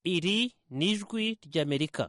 iri ni ijwi ry'amerika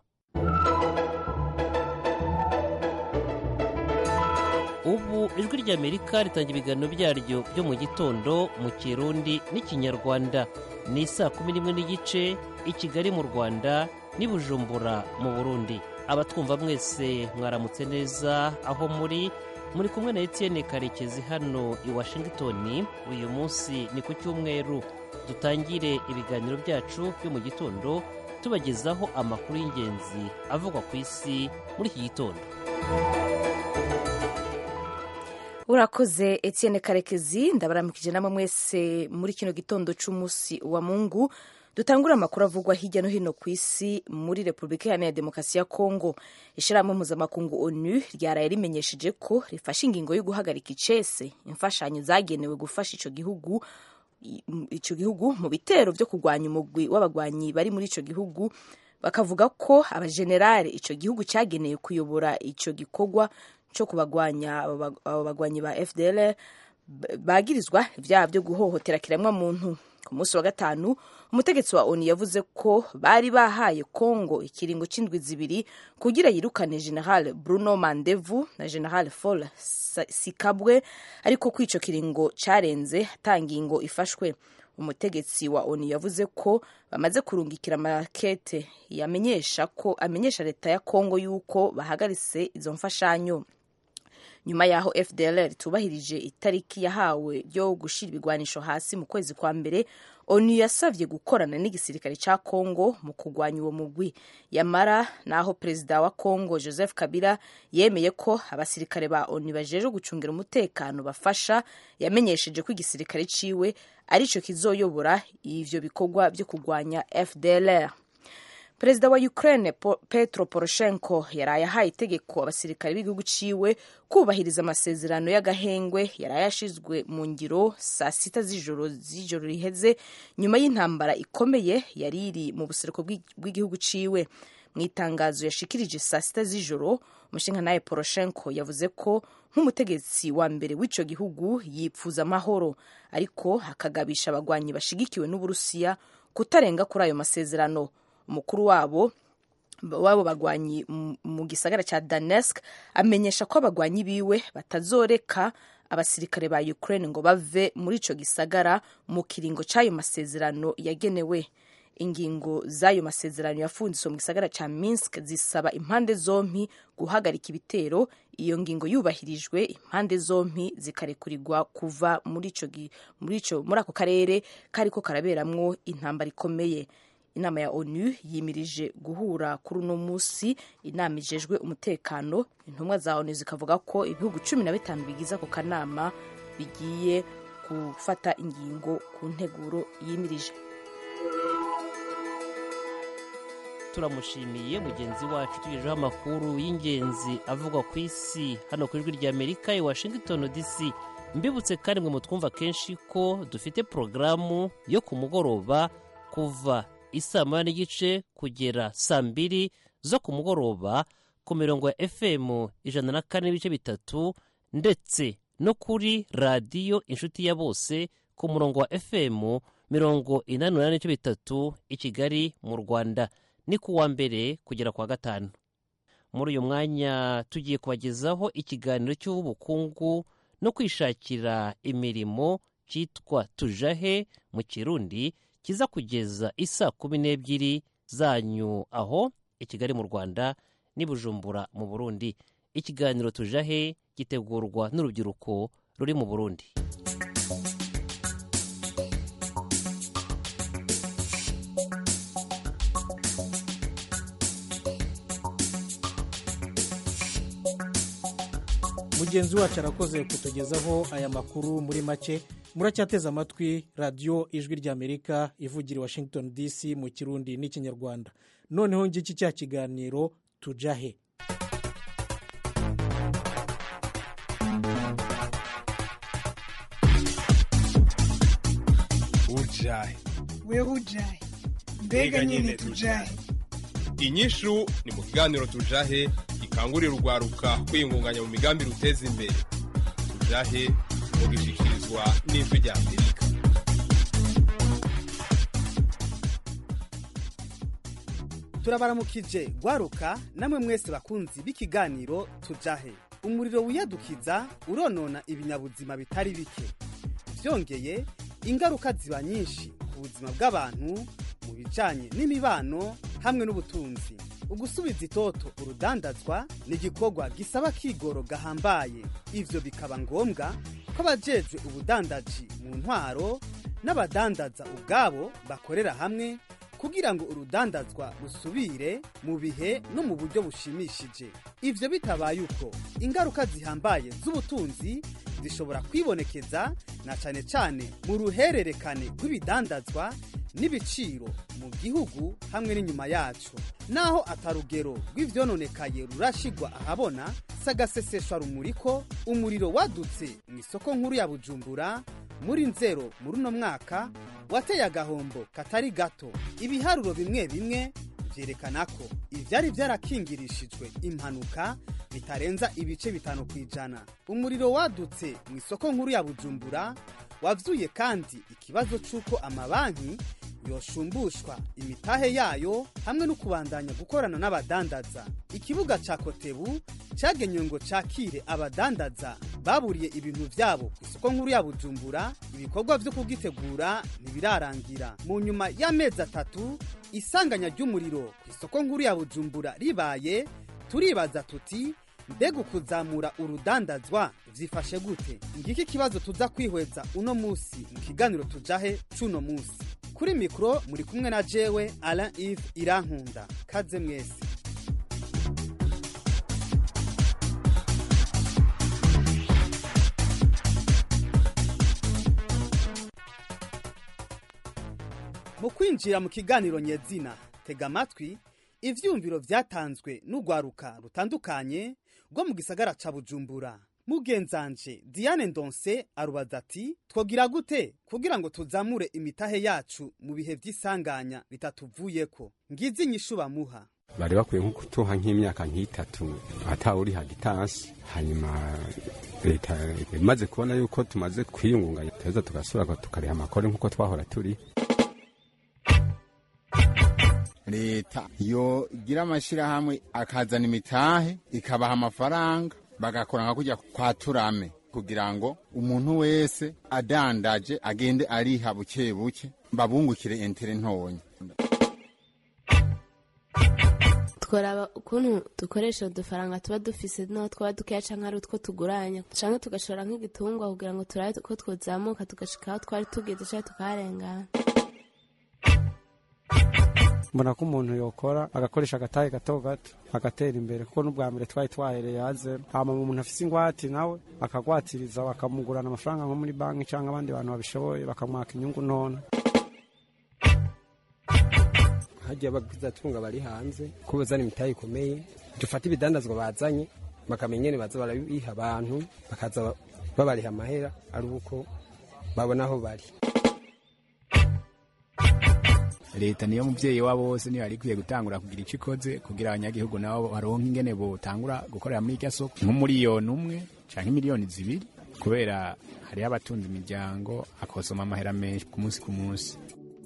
ubu ijwi ry'amerika ritanga ibiganiro byaryo byo mu gitondo mu kirundi n'ikinyarwanda ni saa kumi n'imwe n'igice i kigali mu rwanda n'i bujumbura mu burundi abatwumva mwese mwaramutse neza aho muri muri kumwe na etienne karekezi hano i washington uyu munsi ni ku cyumweru dutangire ibiganiro byacu byo mu gitondo tubagezaho amakuru y'ingenzi avugwa ku isi muri iki gitondo urakoze etienne karekezi ndabaramukije namwe mwese muri kino gitondo cy'umunsi wa mungu dutangura amakuru avugwa hirya no hino ku isi muri repubulika iharanira demokarasi ya kongo ishyirahamwe mpuzamakungu onu ryaraye rimenyesheje ko rifashe ingingo yo guhagarika icese imfashanyo zagenewe gufasha icyo gihugu icyo gihugu mu bitero byo kurwanya umugwi w'abagwanyi bari muri icyo gihugu bakavuga ko abajenerali icyo gihugu cyageneye kuyobora icyo gikorwa cyo kubagwanya abo bagwanyi ba fdr bagirizwa ibyaha byo guhohotera kiremwamuntu ku munsi wa gatanu umutegetsi wa onu yavuze ko bari bahaye kongo ikiringo cy'indwi zibiri kugira yirukane general bruno mandevu na general fol sikabwe ariko ko icyo kiringo cyarenze ngingo ifashwe umutegetsi wa onu yavuze ko bamaze kurungikira amakete yamenyesha ko amenyesha leta ya kongo yuko bahagaritse izo mfashanyo nyuma y'aho fdlr tubahirije itariki yahawe yo gushyira ibigwanisho hasi mu kwezi kwa mbere onu yasabye gukorana n'igisirikare cya kongo mu kurwanya uwo mugwi yamara naho perezida wa kongo joseph kabila yemeye ko abasirikare ba onu bajeje gucungira umutekano bafasha yamenyesheje ko igisirikare ciwe aricyo kizoyobora ivyo bikorwa byo kurwanya fdlr perezida wa ukraine petro poroshenko yaraye ahaye itegeko abasirikare b'igihugu ciwe kubahiriza amasezerano y'agahengwe yaraye yashizwe mu ngiro saa sita z'ijoro z'ijoro riheze nyuma y'intambara ikomeye yari iri mu buseruko bw'igihugu ciwe mu itangazo yashikirije saa sita z'ijoro umushinga poroshenko yavuze ko nk'umutegetsi wa mbere w'ico gihugu yipfuza amahoro ariko hakagabisha abagwanyi bashigikiwe n'uburusiya kutarenga kuri ayo masezerano umukuru wabo wabo bagwanyi mu gisagara cya Donetsk amenyesha ko abagwanyi biwe batazoreka abasirikare ba Ukraine ngo bave muri ico gisagara mu kiringo c'ayo masezerano yagenewe ingingo z'ayo masezerano yafunditswe mu gisagara cya Minsk zisaba impande zompi guhagarika ibitero iyo ngingo yubahirijwe impande zompi zikarekurirwa kuva muri ico muri ico muri ako karere kariko karaberamwo intambara ikomeye inama ya onu yimirije guhura kuri uno munsi inama ijejwe umutekano intumwa za onu zikavuga ko ibihugu cumi na bitanu bigize ako kanama bigiye gufata ingingo ku nteguro yimirije turamushimiye mugenzi wacu tugejeho amakuru y'ingenzi avugwa ku isi hano ku ijwi rya amerika i washington dc mbibutse kandi mwe mutwumva kenshi ko dufite porogaramu yo ku mugoroba kuva isaa moya n'igice kugera saa mbiri zo ku mugoroba ku mirongo ya fm ijana na kane n'ibice bitatu ndetse no kuri radiyo inshuti ya bose ku murongo wa fm mirongo inani n'umunani n'ibice bitatu i kigali mu rwanda ni ku wa mbere kugera ku wa gatanu muri uyu mwanya tugiye kubagezaho ikiganiro cy'ubukungu no kwishakira imirimo cyitwa tujahe mu kirundi kiza kugeza isaa kumi n'ebyiri zanyu aho i kigali mu rwanda n'i bujumbura mu burundi ikiganiro tujahe gitegurwa n'urubyiruko ruri mu burundi mugenzi wacu arakoze kutugezaho aya makuru muri make muracyateze amatwi radiyo ijwi ry'amerika ivugira i washington dc mu kirundi n'ikinyarwanda noneho ngiki cya kiganiro tujahe ujahe wewe ujahe mbega nyine tujahe inyishu ni mu kiganiro tujahe gikangurira urwaruka kwiyungunganya mu migambi ruteza imbere tujahe mugishikirizwa n'ijwi rya amerika turabaramukije gwaruka namwe mwese bakunzi b'ikiganiro tujahe umuriro wiyadukiza uronona ibinyabuzima bitari bike byongeye ingaruka ziba nyinshi ku buzima bw'abantu mu bijanye n'imibano hamwe n'ubutunzi ugusubiza itoto urudandazwa ni igikorwa gisaba kigoro gahambaye ivyo bikaba ngombwa ko abajejwe ubudandaji mu ntwaro n'abadandaza ubwabo bakorera hamwe kugira ngo urudandazwa rusubire mu bihe no mu buryo bushimishije ivyo bitabaye uko ingaruka zihambaye z'ubutunzi zishobora kwibonekeza na cane cane mu ruhererekane rw'ibidandazwa n'ibiciro mu gihugu hamwe n'inyuma yacu naho atarugero rw'ivyononekaye rurashigwa ahabona sagaseseshwa rumuri ko umuriro wadutse mu isoko nkuru ya bujumbura muri nzero muri uno mwaka wateye agahombo katari gato ibiharuro bimwe bimwe vyerekana ko ivyari vyarakingirishijwe impanuka bitarenza ibice bitanu ku ijana umuriro wadutse mu isoko nkuru ya bujumbura wavyuye kandi ikibazo c'uko amabanki yoshumbushwa imitahe yayo hamwe no kubandanya gukorana n'abadandaza ikibuga ca kotebu cagenywe ngo cakire abadandaza baburiye ibintu vyabo ku isoko nkuru ya bujumbura ibikorwa vyo kugitegura ntibirarangira mu nyuma y'amezi atatu isanganya ry'umuriro ku isoko nkuru ya bujumbura ribaye turibaza tuti mbega ukuzamura urudandazwa vyifashe gute ngiki ikibazo tuza kwihweza uno musi mu kiganiro tujahe c'uno musi kuri mikoro muri kumwe na jewe alain ive irankunda kaze mwese mu kwinjira mu kiganiro nyezina tega amatwi ivyumviro vyatanzwe n'urwaruka rutandukanye rwo mu gisagara ca bujumbura mugenzanje diane ndonse arubaza ati twogira gute kugira ngo tuzamure imitahe yacu mu bihe vy'isanganya bitatuvuyeko ngizi inyishu bamuha bari bakwiye nko kutuha nk'imyaka nk'itatu atawuri hagitansi hanyuma leta imaze kubona yuko tumaze kwiyungunganya tuheza tugasubira tukariha amakore nk'uko twahora turi leta yogira amashirahamwe akazana imitahe ikabaha amafaranga bagakora nka kujya kwa turame kugira ngo umuntu wese adandaje agende ariha buke buke babungukire entere ntonya tworaba ukuntu dukoresha udufaranga tuba dufise no twaba dukeya canke ari utwo tuguranya canke tugashora nk'igitungwa kugira ngo turabe ko twozamuka tugashika aho twari tugeze canke tukaharengana mbona ko umuntu yokora agakoresha agatahe gato gato agatera imbere kuko n'ubwa mbere twari twahereye hazero hama umuntu afise ingwati nawe akagwatiriza bakamugurana amafaranga nko muri banki cyangwa abandi bantu babishoboye bakamwaka inyungu nona hagiye abagizatunga bari hanze ko bazana imitahe ikomeye dufate ibidandazwa bazanye bakamenya ingene baza barabiha abantu bakaza babariha amahera ari uko babona aho bari leta niyo muvyeyi wa bose niyo yari ikwiye gutangura kugira ico ikoze kugira abanyagihugu nabo baronke ingene botangura gukorera muri irya soko nk'umuriyoni umwe canke miliyoni zibiri kubera hariho abatunze imiryango akosoma amahera menshi ku munsi ku munsi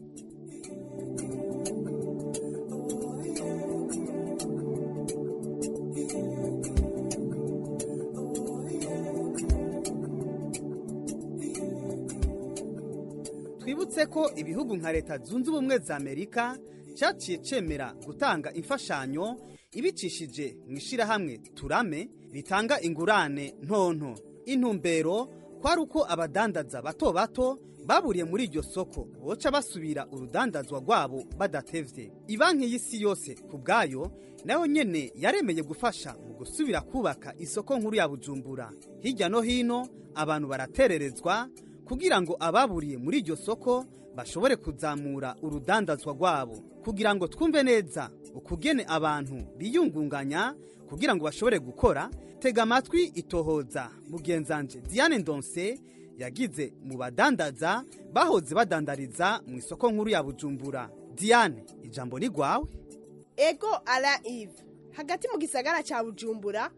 twibutse ko ibihugu nka leta zunze ubumwe za amerika cyaciye cemera gutanga imfashanyo ibicishije mu ishirahamwe turame ritanga ingurane ntonto intumbero kwari uko abadandaza bato bato baburiye muri iryo soko boca basubira urudandazwa rwabo badatevye ibanki y'isi yose ku bwayo nayo nyene yaremeye gufasha mu gusubira kubaka isoko nkuru ya bujumbura hirya no hino abantu baratererezwa kugira ngo ababuriye muri iryo soko bashobore kuzamura urudandazwa rwabo kugira ngo twumve neza ukugene abantu biyungunganya kugira ngo bashobore gukora tega amatwi itohoza mugenzanje diane ndonse yagize mu badandaza bahoze badandariza mu isoko nkuru ya bujumbura diane ijambo ni rwawe ego ara ive hagati mu gisagara cya bujumbura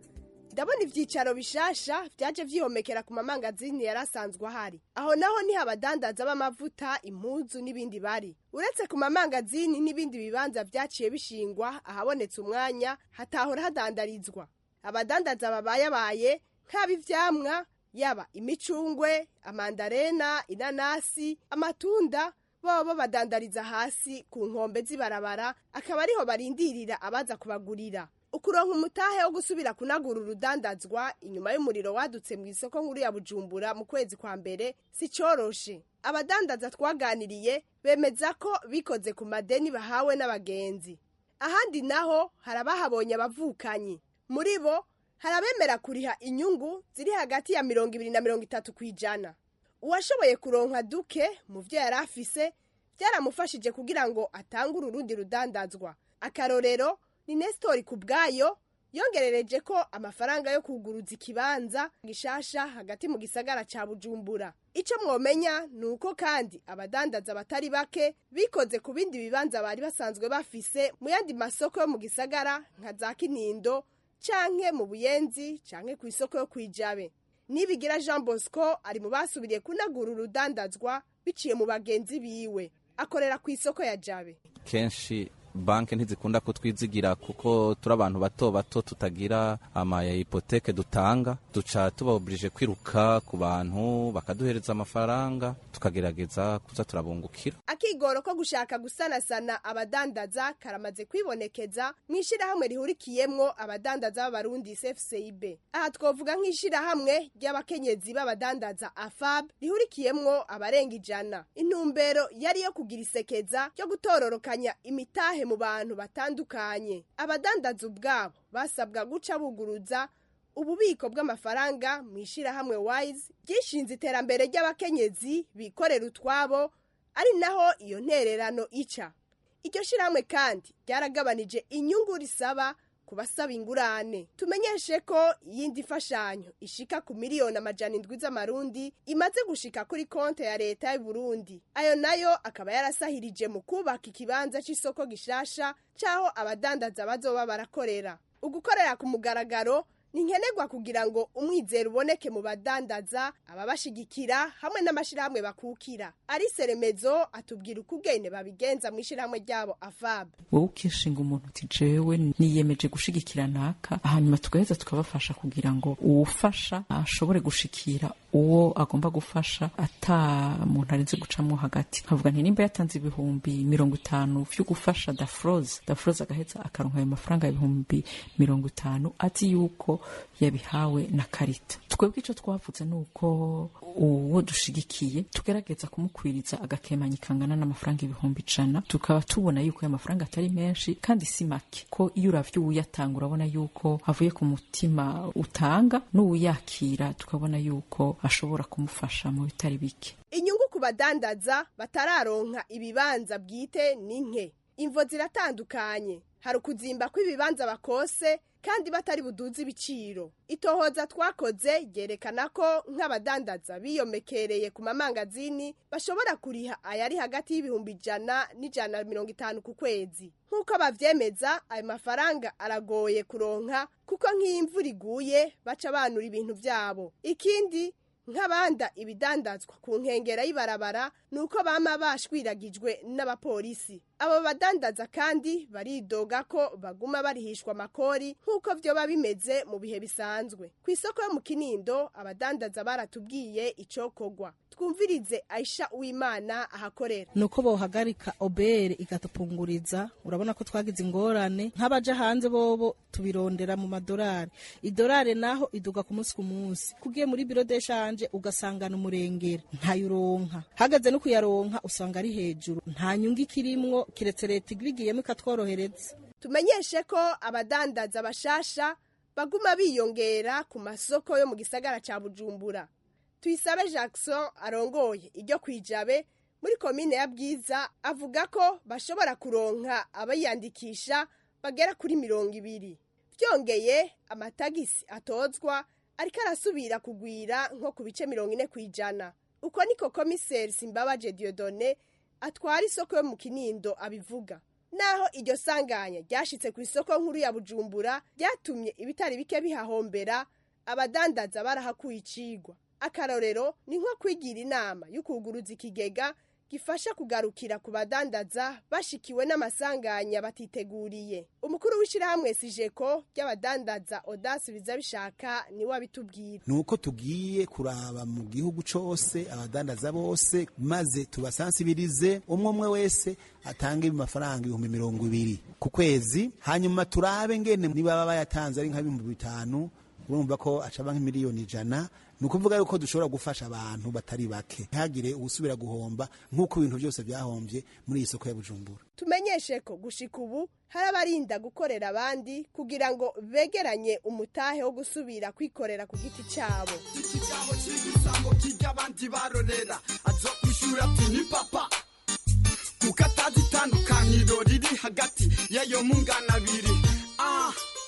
ndabona ivyicaro bishasha vyaje vyihomekera ku mamangazini yari asanzwe ahari aho naho niho abadandaza b'amavuta impuzu n'ibindi bari uretse ku mamangazini n'ibindi bibanza vyaciye bishingwa ahabonetse umwanya hatahora hadandarizwa abadandaza babayabaye nk'aba ivyamwa yaba imicungwe amandarena inanasi amatunda baba babadandariza hasi ku nkombe z'ibarabara akaba ariho barindirira abaza kubagurira ukuronka umutahe wo gusubira kunagura urudandazwa inyuma y'umuriro wadutse mu isoko nkuru ya bujumbura mu kwezi kwa mbere si coroshe abadandaza twaganiriye bemeza ko bikoze ku madeni bahawe n'abagenzi ahandi naho hari abahabonye abavukanyi muri bo hari abemera kuriha inyungu ziri hagati ya mirongo ibiri na mirongo itatu ku ijana uwashoboye kuronka duke mu vyo yari afise byaramufashije kugira ngo atangure urundi rudandazwa akarorero ni nesitori ku bwayo yongerereje ko amafaranga yo kuguruza ikibanza gishasha hagati mu gisagara ca bujumbura ico mwomenya ni uko kandi abadandaza batari bake bikoze ku bindi bibanza bari basanzwe bafise mu yandi masoko yo mu gisagara nka za kinindo canke mu buyenzi canke ku isoko yo kwijabe nibigira jean bosco ari mu basubiriye kunagura urudandazwa biciye mu bagenzi biwe akorera ku isoko ya jabe kenshi banki ntizikunda kutwizigira kuko turi abantu bato bato tutagira ama hipoteke dutanga duca tubaburije kwiruka ku bantu bakaduhereza amafaranga tukagerageza kuza turabungukira akigoro ko gushaka gusanasana abadandaza karamaze kwibonekeza mu ishyirahamwe rihurikiyemwo abadandaza b'abarundi cfcib aha twovuga nk'ishyirahamwe ry'abakenyezi b'abadandaza afab rihurikiyemwo abarenga ijana intumbero yari iyo kugira isekeza ryo gutororokanya imitahe mu bantu batandukanye abadandaza ubwabo basabwa guca buguruza ububiko bw'amafaranga mu ishyirahamwe wise ryishinze iterambere ry'abakenyezi bikorera utwabo ari naho iyo ntererano ica iryo shyirahamwe kandi ryaragabanije inyungu risaba ku basaba ingurane tumenyeshe ko iyindi mfashanyo ishika ku miliyoni amajana indwi z'amarundi imaze gushika kuri konti ya leta y'u Burundi ayo nayo akaba yarasahirije mu kubaka ikibanza c'isoko gishasha c'aho abadandaza bazoba barakorera ugukorera ku mugaragaro ni nkenerwa kugira ngo umwizero uboneke mu badandaza ababashigikira hamwe n'amashyirahamwe bakukira ari seremezo atubwira uko ubwene babigenza mu ishyirahamwe ryabo afab wowe ukishinga umuntu uti jewe niyemeje gushigikira naka hanyuma tugaheza tukabafasha kugira ngo uwufasha ashobore gushikira uwo agomba gufasha ata muntu arinze gucamo hagati nkavuga nti nimba yatanze ibihumbi mirongo itanu vyo gufasha dafroze dafroze agaheza akaronka ayo mafaranga ibihumbi mirongo itanu azi yuko yabihawe na karita twebwe ico twavuze ni uko uwo dushigikiye tugerageza kumukwiriza agakemanyi kangana n'amafaranga ibihumbi ijana tukaba tubona yuko ayo mafaranga atari menshi kandi si make ko iyo uravye uwuyatanga urabona yuko avuye ku mutima utanga n'uwuyakira tukabona yuko ashobora kumufasha mu bitari bike inyungu ku badandaza batararonka ibibanza bwite ni nke imvo ziratandukanye hari ukuzimba kw'ibibanza bakose kandi batari buduze ibiciro itohoza twakoze ryerekana ko nk'abadandaza biyomekereye ku mamangazini bashobora kuriha ayari hagati y'ibihumbi ijana n'ijana na mirongo itanu ku kwezi nk'uko bavyemeza ayo mafaranga aragoye kuronka kuko nk'iyo imvura iguye baca banura ibintu vyabo ikindi nk'abanda ibidandazwa ku nkengera y'ibarabara ni uko bama bashwiragijwe n'abapolisi abo badandaza kandi baridoga ko baguma barihishwa amakori nk'uko vyoba bimeze mu bihe bisanzwe ku isoko yo mu kinindo abadandaza baratubwiye icokogwa twumvirize aisha uwimana ahakorera nuko bohagarika obere igatupunguriza urabona ko twagize ingorane nk'abaja hanze bobo tubirondera mu madorari idorari naho iduga ku munsi ku munsi kugiye muri biro de shanje ugasangana umurengera ntayuronka hagaze no kuyaronka usanga ari hejuru nta nyungu ikirimwo kiretse leta igirigiyemo ikatworohereza tumenyeshe ko abadandaza bashasha baguma biyongera ku masoko yo mu gisagara ca bujumbura tuyisabe jackson arongoye iryo kwijabe muri komine ya bwiza avuga ko bashobora kuronka abayandikisha bagera kuri mirongo ibiri byongeye amatagisi atozwa ariko arasubira kugwira nko ku bice mirongo ine ku ijana uko niko komiseri simbabaje diodone atwara isoko yo mu kinindo abivuga naho iryo sanganya ryashitse ku isoko nkuru ya bujumbura ryatumye ibitari bike bihahombera abadandaza barahakuye icigwa akarorero ni nko kwigira inama y'ukuguruza ikigega gifasha kugarukira ku badandaza bashikiwe n'amasanganya batiteguriye umukuru w'ishyirahamwe sijeko ry'abadandaza odasi biza bishaka niwe abitubwira ni uko tugiye kuraba mu gihugu cyose abadandaza bose maze tubasansibirize umwe umwe wese atange amafaranga ibihumbi mirongo ibiri ku kwezi hanyuma turabe ngene niba baba bayatanze ari nk'ibihumbi bitanu urumva ko acaba nk'imiliyoni ijana ni ukuvuga yuko dushobora gufasha abantu batari bake ntihagire usubira guhomba nk'uko ibintu byose byahombye muri iyi soko ya bujumbura tumenyeshe ko gushika ubu hari abarinda gukorera abandi kugira ngo begeranye umutahe wo gusubira kwikorera ku giti cyabo ikigabo cy'igisambo kijya abandi barorera azo kwishura ati ni papa kuko atazi itandukaniro riri hagati y'ayo mungana abiri ah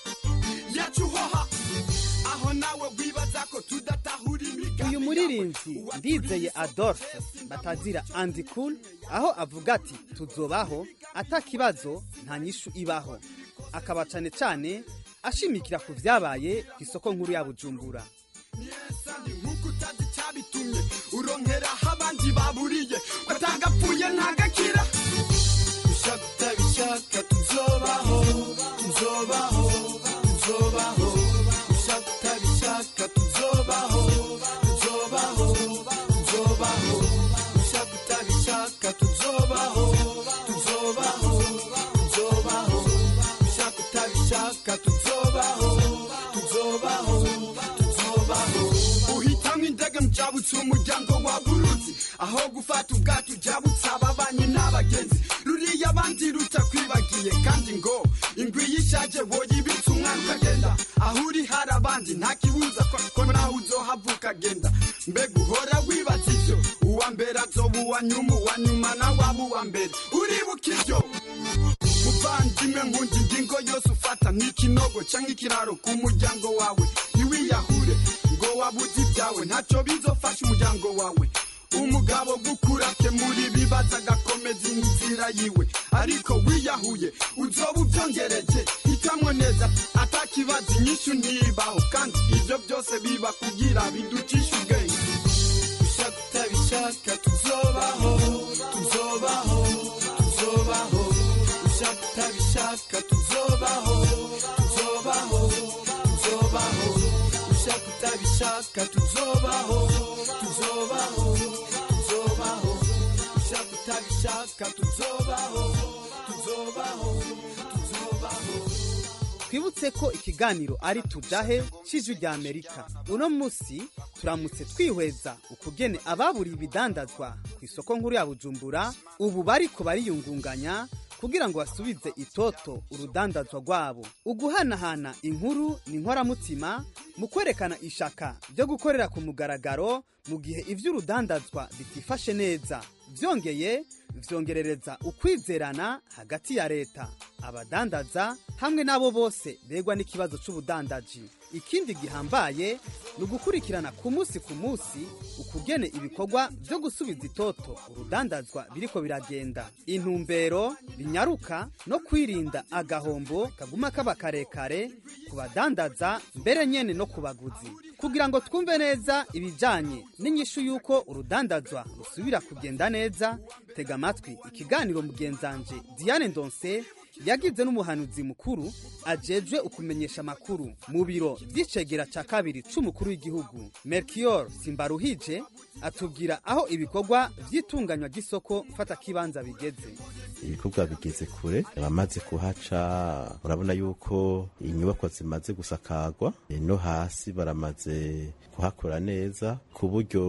yacuhoha aho nawe wibaza ko tudatahura imigani uyu muririmbyi ndizeye adolphe batazira andi cool aho avuga ati tuzobaho atakibazo nta nyishu ibaho akaba cane cane ashimikira ku vyabaye ku isoko nkuru ya bujumbura nk'uko utazi icyabitumye uronkera aho abandi baburiye batagapfuye ntagakira bishaka utabishaka tuzobaho tuzobaho tuzobaho bishaka utabishaka tuzobaho tuzobaho tuzobaho bishaka utabishaka tuzobaho tuzobaho tuzobaho bishaka utabishaka tuzobaho tuzobaho tuzobaho uhitamo indege mujabutse umuryango wa buruzi aho gufata ubwato ujabutse ababanyi n'abagenzi ruriya abandi rutakwibagiye kandi ngo ingwi yishaje woyibitse umwana ukagenda aho uri hari abandi nta kibuza ko ko nawe uzohavuka agenda mbega uhora wibaza ivyo uwa mbere azoba uwa nyuma uwa nyuma nawe aba uwa mbere uribuka ivyo muvandimwe nkunda ingingo yose ufata nk'ikinogo canke ikiraro ku muryango wawe ntiwiyahure ngo wabuze ibyawe ntacyo bizofasha umuryango wawe umugabo gukurake muri bibaza agakomeza inzira yiwe ariko wiyahuye uzoba ubyongereje hitamwo neza atakibaza inyishu ntibaho kandi ibyo byose biba kugira biducisha ubwenge ushaka utabishaka tuzobaho tuzobaho tuzobaho ushaka utabishaka tuzobaho tuzobaho tuzobaho ushaka utabishaka tuzobaho tuzobaho tuzobaho ushaka utabishaka tuzobaho tuzobaho tuzobaho twibutse ko ikiganiro ari tujahe c'ijwi rya amerika uno musi turamutse twihweza ukugene ababuriye ibidandazwa ku isoko nkuru ya bujumbura ubu bariko bariyungunganya kugira ngo basubize itoto urudandazwa rwabo uguhanahana inkuru ni inkoramutima mu kwerekana ishaka ryo gukorera ku mugaragaro mu gihe ivy'urudandazwa bitifashe neza vyongeye vyongerereza ukwizerana hagati ya leta abadandaza hamwe n'abo bose begwa n'ikibazo c'ubudandaji ikindi gihambaye ni ugukurikirana ku munsi ku munsi ukugene ibikorwa vyo gusubiza itoto urudandazwa biriko biragenda intumbero binyaruka no kwirinda agahombo kaguma kaba karekare ku badandaza mbere nyene no ku baguzi kugira ngo twumve neza ibijanye n'inyishu y'uko urudandazwa rusubira kugenda neza tega amatwi ikiganiro mugenzanje diane ndonse yagize n'umuhanuzi mukuru ajejwe ukumenyesha amakuru mu biro vy'icegera ca kabiri c'umukuru w'igihugu melchior simbaruhije atubwira aho ibikorwa vy'itunganywa ry'isoko mfata kibanza bigeze ibikorwa bigeze kure abamaze kuhaca urabona yuko inyubako zimaze gusakarwa e, no hasi baramaze kuhakora neza ku buryo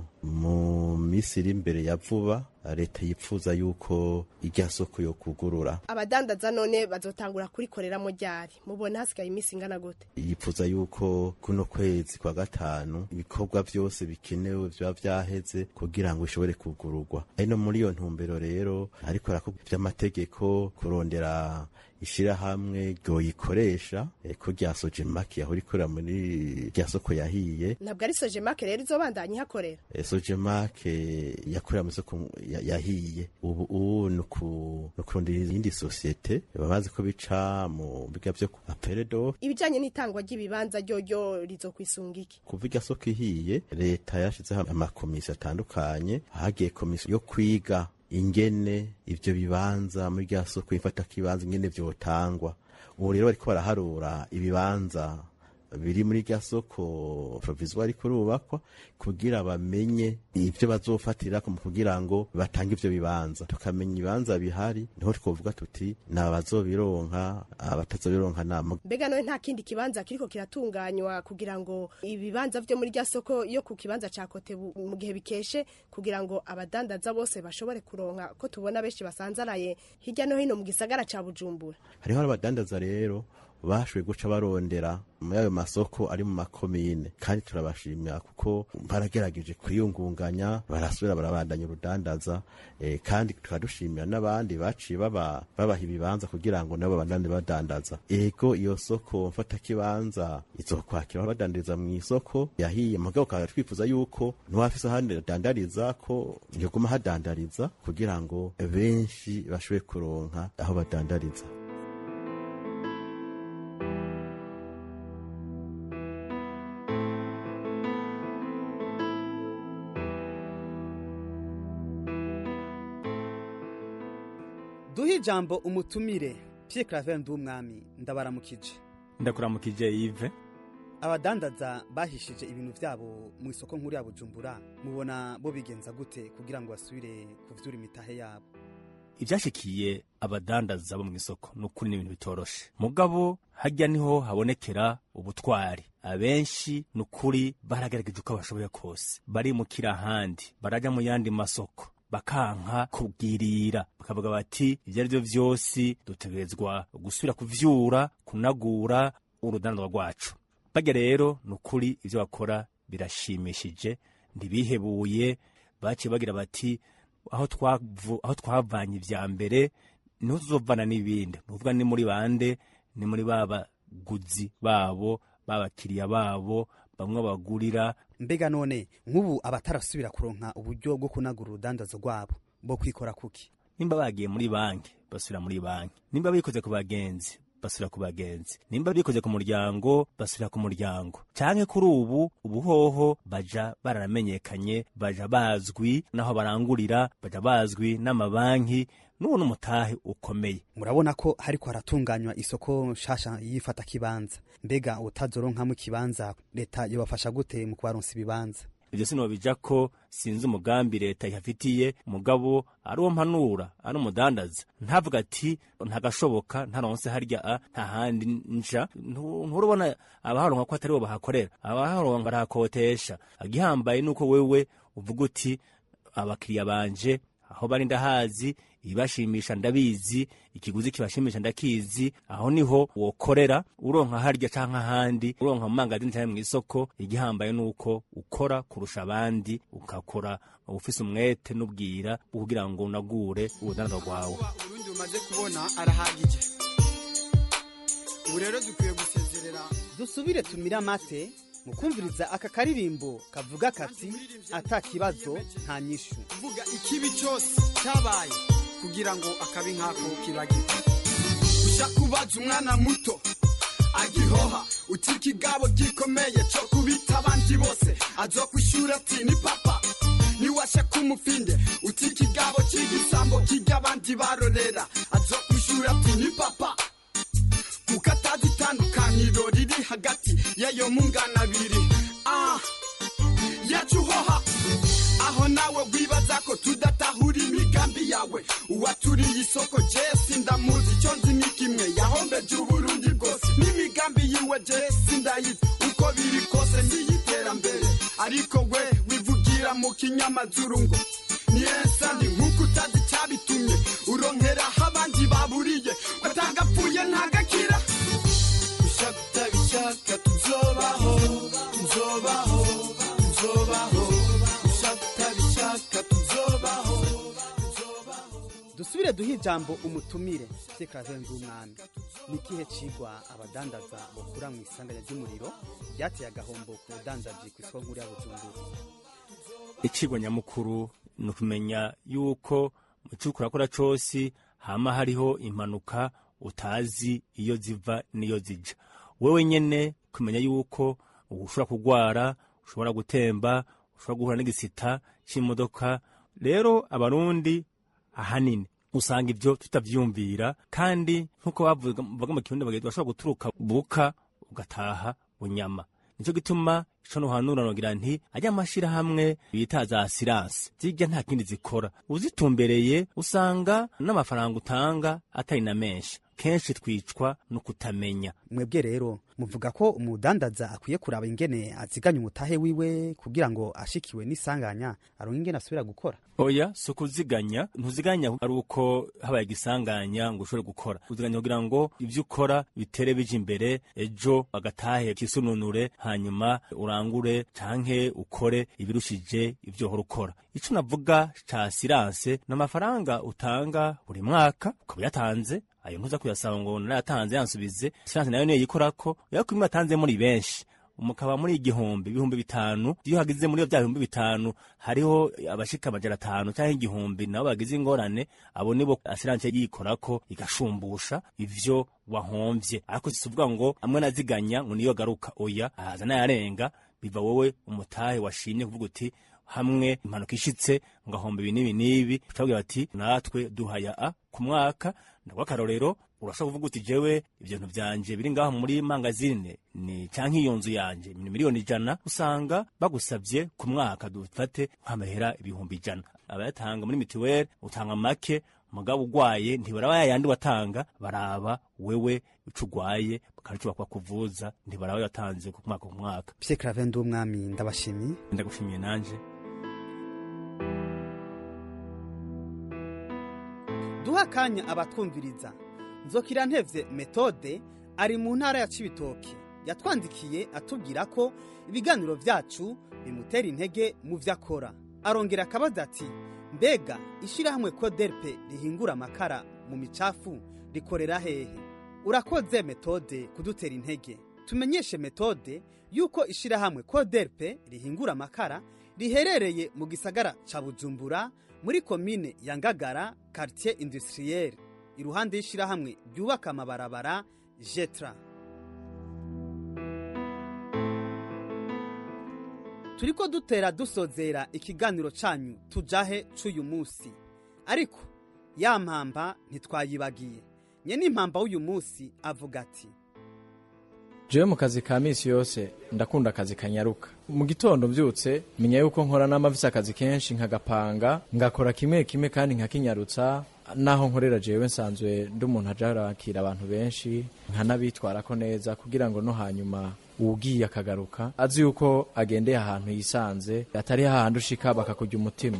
mu minsi iri imbere ya vuba leta yipfuza yuko irya soko yo kugurura abadandaza none bazotangura kurikoreramo ryari mubona hasigaye iminsi ingana gute yipfuza yuko kuno kwezi kwa gatanu ibikorwa byose bikenewe byaba byaheze kugira ngo bishobore kugururwa ari no muri iyo ntumbero rero ariko by'amategeko kurondera ishirahamwe ryoyikoresha eh, ko rya sojemaki yahora ikorera muri rya soko yahiye ntabwo ari sojemake rero izobandanya ihakorera Eh, sojemake yakorera mu isoko ya- yahiye ubu ubu ni uku- ni ukurondera iyindi sosiyete babazi ko bica mu biga vyo ku aperedo ibijanye n'itangwa ry'ibibanza ryoryo rizokwisunga iki kuva irya soko ihiye leta yashizeho amakomisiyo atandukanye hagiye komisiyo yo kwiga ingene ivyo bibanza muri rya soko ifata kibanza ingene vyotangwa ubu rero bariko baraharura ibibanza biri muri rya soko provisoire ariko rubakwa kugira bamenye ivyo bazofatirako mu kugira ngo batange ivyo bibanza tukamenya ibibanza bihari niho twovuga tuti ni abazobironka abatazobironka nama mbega nawe nta kindi kibanza kiriko kiratunganywa kugira ngo ibibanza vyo muri rya soko yo ku kibanza ca kote bu- mu gihe bikeshe kugira ngo abadandaza bose bashobore kuronka ko tubona benshi basanzaraye hirya no hino mu gisagara ca bujumbura hariho abadandaza rero bashoboye guca barondera muri ayo masoko ari mu makomine kandi turabashimira kuko baragerageje kwiyungunganya barasubira barabandanya urudandaza eh, kandi tukadushimira n'abandi baciye baba babaha ibibanza kugira ngo nabo bandane badandaza ego iyo soko mfatakibanza izokwakira badandariza mu isoko yahiye mugabo ukaba twifuza yuko n'uwafise ahandi adandariza ko yoguma hadandariza kugira ngo benshi bashobore kuronka aho badandariza duhe ijambo umutumire Pierre Claver Ndumwami ndabaramukije ndakuramukije Yves abadandaza bahishije ibintu vyabo mu isoko nkuru ya Bujumbura mubona bo bigenza gute kugira ngo basubire kuvyura imitahe yabo ibyashikiye abadandaza bo mu isoko ni ukuri n'ibintu bitoroshe mugabo hajya niho habonekera ubutwari abenshi ni ukuri baragerageje uko bashoboye kose barimukira ahandi barajya mu yandi masoko bakanka kubwirira bakavuga bati ibyo ari byo byose dutegerezwa gusubira kuvyura kunagura urudandwa rwacu bajya rero ni ukuri ibyo bakora birashimishije ntibihebuye baciye bagira bati aho twavu- aho twavanye ibya mbere niho tuzovana n'ibindi ni ukuvuga ni muri bande ni muri ba baguzi babo babakiriya babo bamwe bagurira mbega none nk'ubu abatarasubira kuronka uburyo bwo kunagura urudandazo rwabo bo kwikora kuki nimba bagiye muri banki basubira muri banki nimba bikoze ku bagenzi basubira ku bagenzi nimba bikoze ku muryango basubira ku muryango canke kuri ubu ubuhoho baja baramenyekanye baja bazwi naho barangurira baja bazwi n'amabanki n'ubu n'umutahe ukomeye murabona ko hariko haratunganywa isoko nshasha yifata kibanza mbega utazoronkamo ikibanza leta yobafasha gute mu kubaronsa ibibanza ibyo sinobija ko sinzi umugambi leta ihafitiye mugabo ari uwo mpanura ari umudandaza ntavuga ati ntagashoboka ntaronse harya a nta handi nja Ntu- nturubona abaharonka ko atari bo bahakorera abaharonka barahakotesha agihambaye nuko wewe uvuga uti abakiriya banje aho bari ndahazi ibibashimisha ndabizi ikiguzi kibashimisha ndakizi aho niho wokorera uronka harya canke ahandi uronka mu mangazini canke mw'isoko igihambaye nuko ukora kurusha abandi ukakora ufise umwete n'ubwira bwo kugira ngo unagure ubudandaza bwawe urundi umaze kubona arahagije ubu rero dukwiye gusezerera dusubire tumire amate mu kumviriza aka karirimbo kavuga kati ata kibazo nta nyishu kuvuga ikibi cyose cyabaye kugira ngo akabi nk'ako kibagirwe uja kubaza umwana muto agihoha uti ikigabo gikomeye cyo kubita abandi bose azokwishura ati ni papa niwasha kumufinde uti ikigabo cy'igisambo kijya abandi barorera azokwishura ati ni papa kuko atazi itandukaniro riri hagati y'ayo mungana abiri ah yacuhoha aho nawe wibaza ko tudatahura imigambi yawe uwaturiye isoko jesi ndamuzi icyo nzi ni kimwe yahombeje uburundi bwose n'imigambi yiwe jesi ndayizi uko biri kose n'iyiterambere ariko we wivugira mu kinyamazuru ngo ni ensandi nk'uko utazi icyabitumye uronkera aho abandi baburiye batagapfuye ntagakira ushaka utabishaka tuzobaho tuzobaho tuzobaho ushaka utabishaka tuzobaho dusubire duhe ijambo umutumire vyekaravenga umwami ni ikihe cigwa abadandaza bokura mu isanganya ry'umuriro ryateye agahombo ku budandaji ku isoko nkuru ya bujumbura icigwa nyamukuru ni ukumenya yuko mu cyo urakora cose hama hariho impanuka utazi iyo ziva n'iyo zija wewe nyene kumenya yuko ushobora kugwara ushobora gutemba ushobora guhura n'igisita c'imodoka rero abarundi ahanini usanga ivyo tutavyumvira kandi nk'uko bavuga bavuga mu kirundi bagira bashobora guturuka buka ugataha bunyama nico gituma ico nohanura nogira nti ajya amashirahamwe bita za siranse zirya nta kindi zikora uzitumbereye usanga n'amafaranga utanga atari na menshi kenshi twicwa no kutamenya mwebwe rero muvuga ko umudandaza akwiye kuraba ingene aziganya umutahe wiwe kugira ngo ashikiwe n'isanganya aronke ingene asubira gukora oya si ukuziganya ntuziganya ari uko habaye igisanganya ngo ushobore gukora uziganya kugira ngo ibyo ukora bitere bije imbere ejo agatahe kisununure hanyuma urangure canke ukore ibirushije ibyo uhora ukora ico navuga ca siranse ni amafaranga utanga buri mwaka ukaba yatanze ayo ntuza kuyasaba ngo narayatanze yansubize siranse nayo niyo yikorako ariko iyo atanze muri benshi mukaba muri igihumbi ibihumbi bitanu iyo hagize muri bya bihumbi bitanu hariho abashika amajana atanu cyangwa igihumbi nabo bagize ingorane abo nibo asiranse yikorako igashumbusha ivyo wahomvye ariko sisuvuga ngo amwe naziganya ngo niyo garuka oya ahaza nayarenga biva wowe umutahe washimye kuvuga uti hamwe impanuka ishitse ngahomba ibi n'ibi n'ibi ucavuga bati natwe duhaya a ku mwaka ndagwa akarorero urashobora kuvuga uti jewe ibintu vyanje biri ngaho muri mangazine ni canke iyo nzu yanje ni miliyoni ijana usanga bagusavye ku mwaka dufate nk'amahera ibihumbi ijana abayatanga muri mitiweli utanga make mugabo ugwaye ntibaraba yayandi watanga baraba wewe ico ugwaye bakarico bakwakuvuza ntibaraba yatanze ku mwaka ku mwaka Pierre Claver umwami ndabashimiye ndagushimiye nanje duha akanya abatwumviriza nzokira ntevye metode ari mu ntara ya cibitoke yatwandikiye atubwira ko ibiganiro vyacu bimutera intege mu vyo akora arongera akabaza ati mbega ishirahamwe koderpe rihingura amakara mu micafu rikorera hehe urakoze metode kudutera intege tumenyeshe metode yuko ishirahamwe koderpe rihingura amakara riherereye mu gisagara ca bujumbura muri komine ya ngagara quartier industriel iruhande y'ishirahamwe ryubaka amabarabara jetra turiko dutera dusozera ikiganiro canyu tujahe c'uyu musi ariko ya mpamba ntitwayibagiye nyene impamba w'uyu musi avuga ati jewe mu kazi ka misi yose ndakunda akazi kanyaruka mu gitondo mbyutse menya yuko nkora n'amavisi akazi kenshi nkagapanga ngakora kimwe kimwe kandi nkakinyarutsa naho nkorera jewe nsanzwe ndi umuntu aja arakira abantu benshi nkanabitwarako neza kugira ngo no hanyuma uwugiye akagaruka azi yuko agendeye ahantu yisanze atari hahandi ushika bakakurya umutima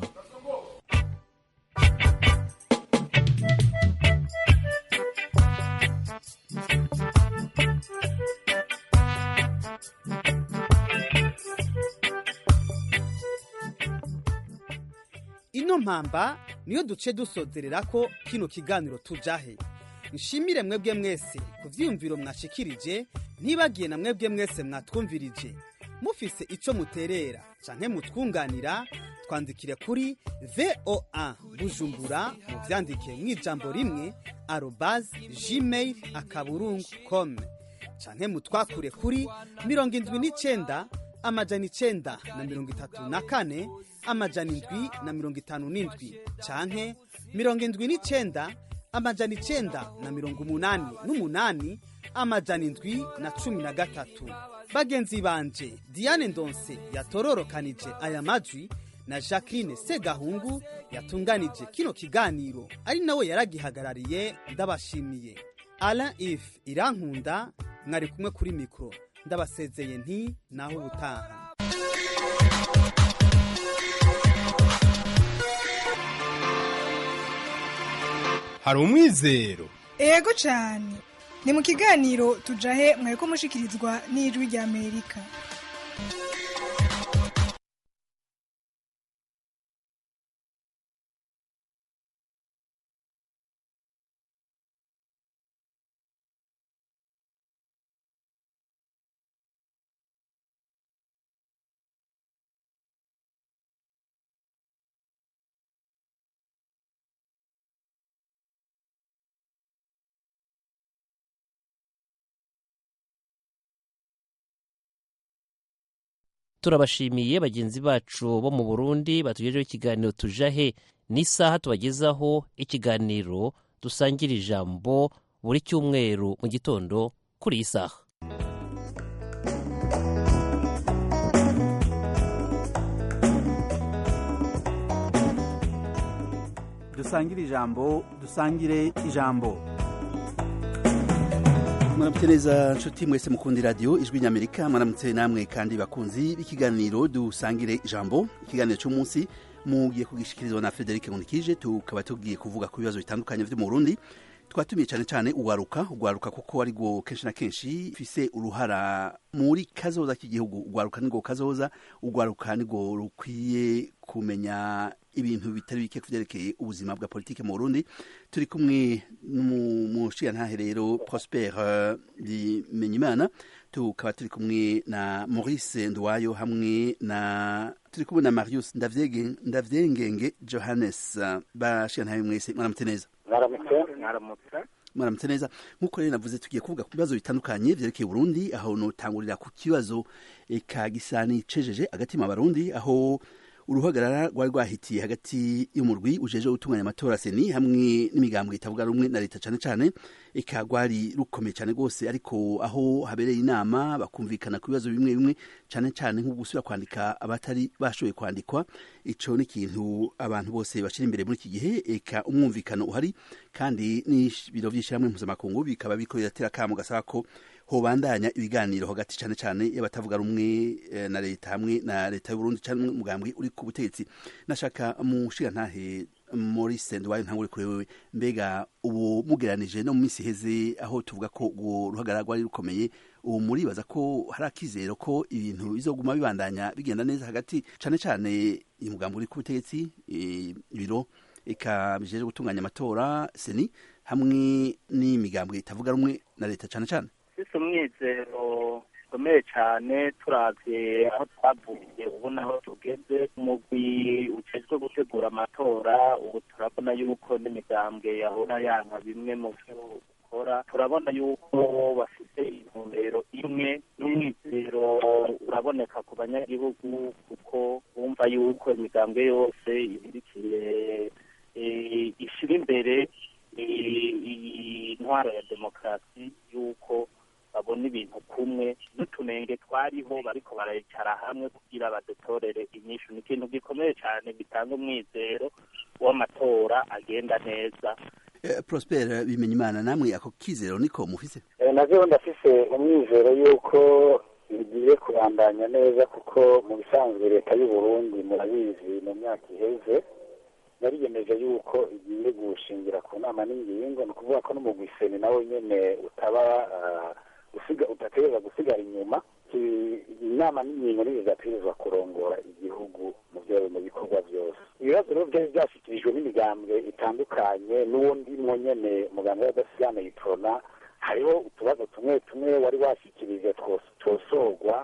ino mpamba niyo duce dusozerera ko kino kiganiro tujahe nshimire mwebwe mwese ku vyiyumviro mwashikirije ntibagiye na mwebwe mwese mwatwumvirije mufise ico muterera canke mutwunganira twandikire kuri voa bujumbura muvyandike mw'ijambo rimwe arobas gmail akaburungu com canke mutwakure kuri mirongo indwi n'icenda amajana icenda na mirongo itatu na kane amajana indwi na mirongo itanu n'indwi canke mirongo indwi n'icenda amajana icenda na mirongo umunani n'umunani amajana indwi na cumi na gatatu bagenzi banje diane ndonse yatororokanije aya majwi na jacqueline segahungu yatunganije kino kiganiro ari nawe yaragihagarariye ndabashimiye alain if irankunda mwari kumwe kuri mikoro ndabasezeye nti naho ubutaha hari umwizero ego cyane ni mu kiganiro tujahe mwari ko mushikirizwa n'ijwi ry'amerika turabashimiye bagenzi bacu bo mu burundi batugejeho ikiganiro tujahe n'isaha tubagezaho ikiganiro dusangira ijambo buri cyumweru mu gitondo kuri iyi saha dusangire ijambo dusangire ijambo mwaramutse neza nshuti mwese mukundi radiyo ijwi ny'amerika mwaramutse namwe kandi bakunzi b'ikiganiro dusangire ijambo ikiganiro cy'umunsi mugiye kugishikirizwa na frederic nkundikije tukaba tugiye kuvuga ku bibazo bitandukanye byo mu burundi twatumiye cyane cyane ugwaruka ugwaruka kuko ari rwo kenshi na kenshi fise uruhara muri kazoza k'igihugu ugwaruka nirwo kazoza ugwaruka nirwo rukwiye kumenya ibintu bitari bike kuvyerekeye ubuzima bwa politike mu Burundi turi kumwe n'umushiyantahe rero Prosper Bimenyimana tukaba turi kumwe na Maurice Ndwayo hamwe na turi kumwe na Marius Ndavyengenge Johannes bashiyantahe mwese mwaramutse neza mwaramutse mwaramutse mwaramutse neza nk'uko rero navuze tugiye kuvuga ku bibazo bitandukanye vyerekeye Burundi aho notangurira ku kibazo eka gisani cejeje agatima abarundi aho uruhagarara rwari rwahitiye hagati y'umurwi ujeje gutunganya amatora seni hamwe n'imigambwe itavuga rumwe na leta cane cane eka rwari rukomeye cane rwose ariko aho habereye inama bakumvikana ku bibazo bimwe bimwe cane cane nko gusubira kwandika abatari bashoboye kwandikwa ico ni ikintu abantu bose bashira imbere muri iki gihe eka umwumvikano uhari kandi n'ibiro vy'ishirahamwe mpuzamakungu bikaba biriko biratera akamo gasaba ko hobandanya ibiganiro hagati cane cane y'abatavuga rumwe na leta hamwe na leta y'Uburundi cyane umugambwe uri ku butegetsi nashaka mushira ntahe Maurice Ndwaye ntangure kuri wewe mbega ubu mugeranije no mu minsi heze aho tuvuga ko uwo ruhagarara rwari rukomeye ubu muribaza ko hari akizero ko ibintu bizoguma bibandanya bigenda neza hagati cane cane umugambi uri ku butegetsi ibiro eka bijeje gutunganya amatora seni hamwe n'imigambwe itavuga rumwe na leta cane cane ufise umwizero ukomeye cyane turavye aho twavuye ubu naho tugeze umugwi ujejwe gutegura amatora ubu turabona yuko n'imigambwe yahora yanka bimwe mu vyo ukora turabona yuko bafite intumbero imwe n'umwizero uraboneka ku banyagihugu kuko bumva yuko imigambwe yose ibirikiye ishira imbere intwaro ya demokarasi yuko babona ibintu kumwe n'utunenge twariho bariko barayicara hamwe kugira badutorere inyishu ni ikintu gikomeye cyane gitanga umwizero w'amatora agenda neza Prosper bimenya imana namwe ako kizero niko mufise navyo ndafise umwizero yuko bigiye kubandanya neza kuko mu bisanzwe leta y'u Burundi murabizi mu myaka iheze yariyemeje yuko igiye gushingira ku nama n'ingingo ni ukuvuga ko n'umugwiseni nawe nyene utaba usiga udategereza gusigara inyuma inama n'ingingo nizo zidategerezwa kurongora igihugu mu byo mu bikorwa byose ibibazo rero byari byashyikirijwe n'imigambwe itandukanye n'uwo ndimwo nyene muganga w'adasigana yiprona hariho utubazo tumwe tumwe wari washyikirije twosorwa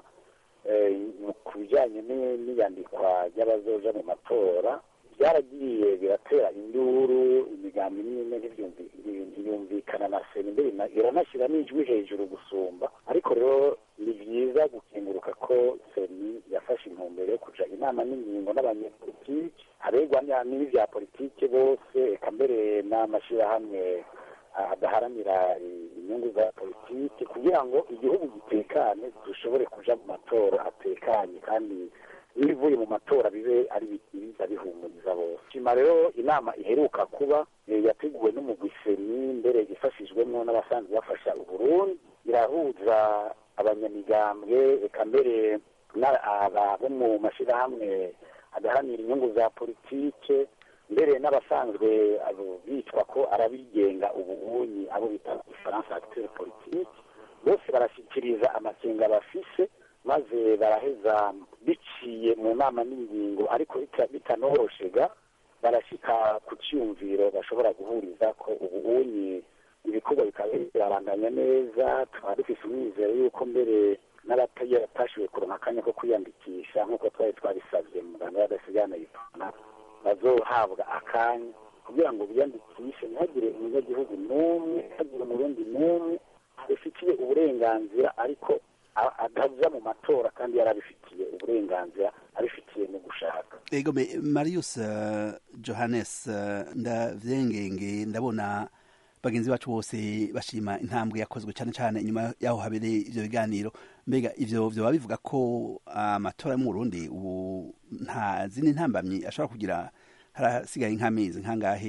ku bijyanye n'iyandikwa ry'abazoja mu matora byaragiye biratera induru imigambi n'imwe ntiyumvikana na sena imbere iranashyira n'ijwi hejuru gusumba ariko rero ni byiza gukinguruka ko seni yafashe intumbero yo kuja inama n'ingingo n'abanyepolitiki aregwa n'ibya politiki bose eka mbere n'amashyirahamwe adaharanira inyungu za politiki kugira ngo igihugu gitekane dushobore kuja mu matora atekanye kandi n'ibivuye mu matora bibe ari biza bihumuriza bose shima rero inama iheruka kuba yateguwe n'umugwiseni mbere ifashijwemo n'abasanzwe bafasha uburundi irahuza abanyamigambwe eka mbere bo mu mashyirahamwe adahanira inyungu za politike mbere n'abasanzwe bitwa ko arabigenga ubunyi abo bita ifaransa acteur politique bose barashyikiriza amakenga bafise maze baraheza biciye mu nama n'ingingo ariko bitanoroshega barashyika ku cyumviro bashobora guhuriza ko ubunyi ibikorwa bikaba birabandanya neza tukaba dufise umwizero yuko mbere n'abatashoboye kuronka akanya ko kwiyandikisha nk'uko twari twabisabye muganga w'adasigana yitana bazohabwa akanya kugira ngo biyandikishe ntihagire umunyagihugu n'umwe ntihagire umurundi n'umwe abifitiye uburenganzira ariko ataja mu matora kandi yarabifitiye uburenganzira abifitiye mu gushaka ego me marius uh, johannes uh, ndavyengenge ndabona bagenzi bacu bose bashima intambwe yakozwe cyane cyane inyuma yaho habereye ivyo biganiro mbega ivyo vyoba bivuga ko amatora yo mu Burundi ubu nta zindi ntambamyi ashobora kugira harasigaye nk'amezi nk'angahe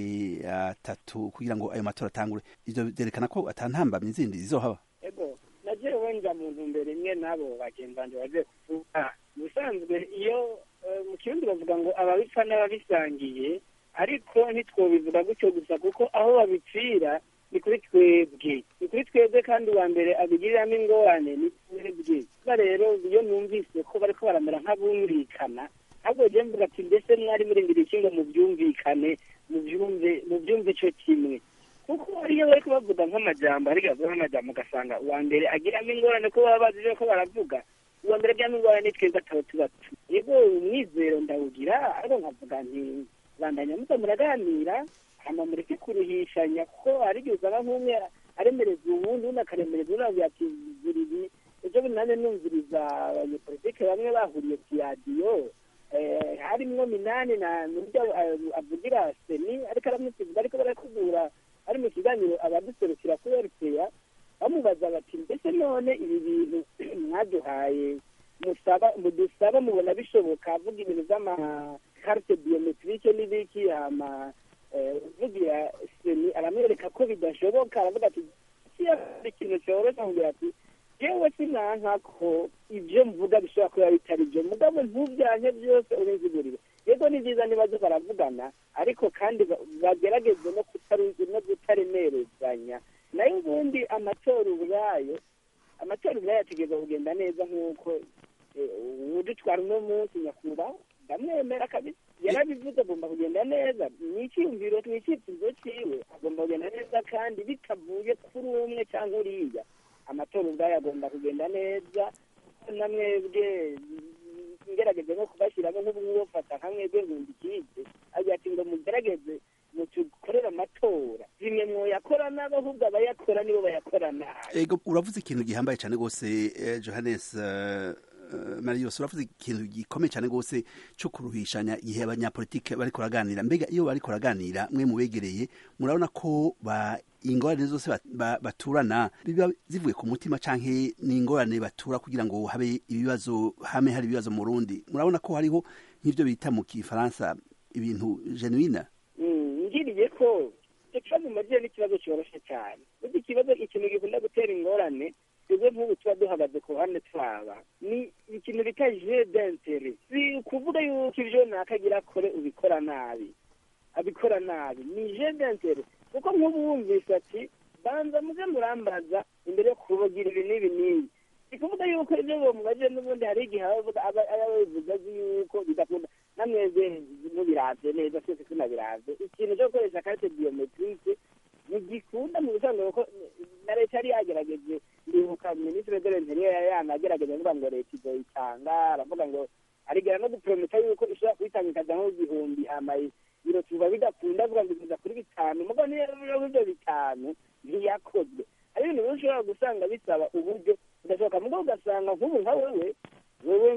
atatu kugira ngo ayo matora atangure ivyo vyerekana ko ata ntambamyi zindi zizohaba ego nagiye wenja mu ntumbero imwe n'abo bagenzi banje bagiye kuvuga ubusanzwe iyo eh, mu kirundi bavuga ngo ababipfa n'ababisangiye ariko ntitwobivuga gutyo gusa kuko aho babipfira ni kuri twebwe ni kuri twebwe kandi uwa mbere abigiriramo ingorane ni twebwe kuba rero iyo numvise ko bariko baramera nk'abumvikana ahubwo je mvuga ati mbese mwari murindira iki ngo muvyumvikane muvyumve muvyumve ico kimwe kuko iyo bariko bavuga nk'amajambo ariko bavuga nk'amajambo ugasanga uwa mbere agiramo ingorane ko baba bazi ko baravuga uwa mbere agiramo ingorane ni twebwe ataba tuba yego umwizero ndawugira ariko nkavuga nti bandanya muza muraganira hama mureke kuruhishanya kuko hari igihe usanga nk'umwe aremereza uwundi undi akaremereza undi avuga ati zira ibi ejo bundi nanjye numviriza abanyepolitike bamwe bahuriye ku radiyo eh, harimwo minani na nuryo avugira seni ariko aramusiga ariko barakubura ari mu kiganiro abaduserukira kuri rpa bamubaza bati mbese none ibi bintu mwaduhaye musaba mudusaba mubona bishoboka avuga ibintu by'amakarite biometrike n'ibiki hama eh, uvugira seni aramwereka ko bidashoboka aravuga ati kiya ikintu cyoroshye amubwira ati yewe sinanka ko ibyo mvuga bishobora kuba bitari byo mugabo ntubyanke byose ubinzigurire yego ni byiza nibazo baravugana ariko kandi ba- bagerageze no kutaruzi no kutaremerezanya nayo ubundi amatora ubwayo amatora ubwayo ategereza kugenda neza nk'uko eh, udutwara uno munsi nyakubahwa ndamwemera kabisa yarabivuze agomba kugenda neza ni icyiyumviro ni icyifuzo ciwe agomba kugenda neza kandi bitavuye kuri umwe cyangwa uriya amatora ubwayo agomba kugenda neza na mwebwe ngerageze no kubashyiramo nk'ubufata nka mwebwe nkunda ikize agira ati ngo mugerageze mutukorere amatora zimwe mwoyakora nabi ahubwo abayakora nibo bayakora nabi ego uravuze ikintu gihambaye cyane rwose eh, johannes eh, eh, marius uravuze ikintu gikomeye cyane rwose cyo kuruhishanya igihe abanyapolitike bariko baraganira mbega iyo bariko baraganira mwe mubegereye murabona ko ba ingorane zose bat- ba- baturana biba zivuye ku mutima canke ni ingorane batura kugira ngo habe ibibazo hame hari ibibazo mu Burundi murabona ko hariho nk'ivyo bita mu kifaransa ibintu genuine Mm, ngiriye ko icyo kibazo mumagiye ni ikibazo cyoroshye cyane burya ikibazo ikintu gikunda gutera ingorane twebwe nk'ubu tuba duhagaze ku ruhande twaba ni ikintu bita je d'intere si ukuvuga yuko ibyo nakagira akore ubikora nabi abikora nabi ni je d'intere kuko nk'ubu wumvise ati banza muze murambaza imbere yo kubagira ibi n'ibi n'ibi si kuvuga yuko ibyo bamubaje n'ubundi hari igihe aba aba- aba yabivuze azi yuko bidakunda namwebwe mubiravye neza twese tunabiravye ikintu cyo gukoresha karite biometrike ntigikunda mu bisanzwe kuko na leta yari yagerageje ndibuka minisitiri de l'interieur yari yanagerageje avuga ngo leta izoyitanga aravuga ngo arigera no guprometa yuko ishobora kuyitanga ikaja nko igihumbi hama biro tuba bidakunda avuga ngo igeza kuri bitanu mugo niyo ivyo bitanu ntiyakozwe hari ibintu rero ushobora gusanga bisaba uburyo udashoboka mugo ugasanga nk'ubu nka wewe wewe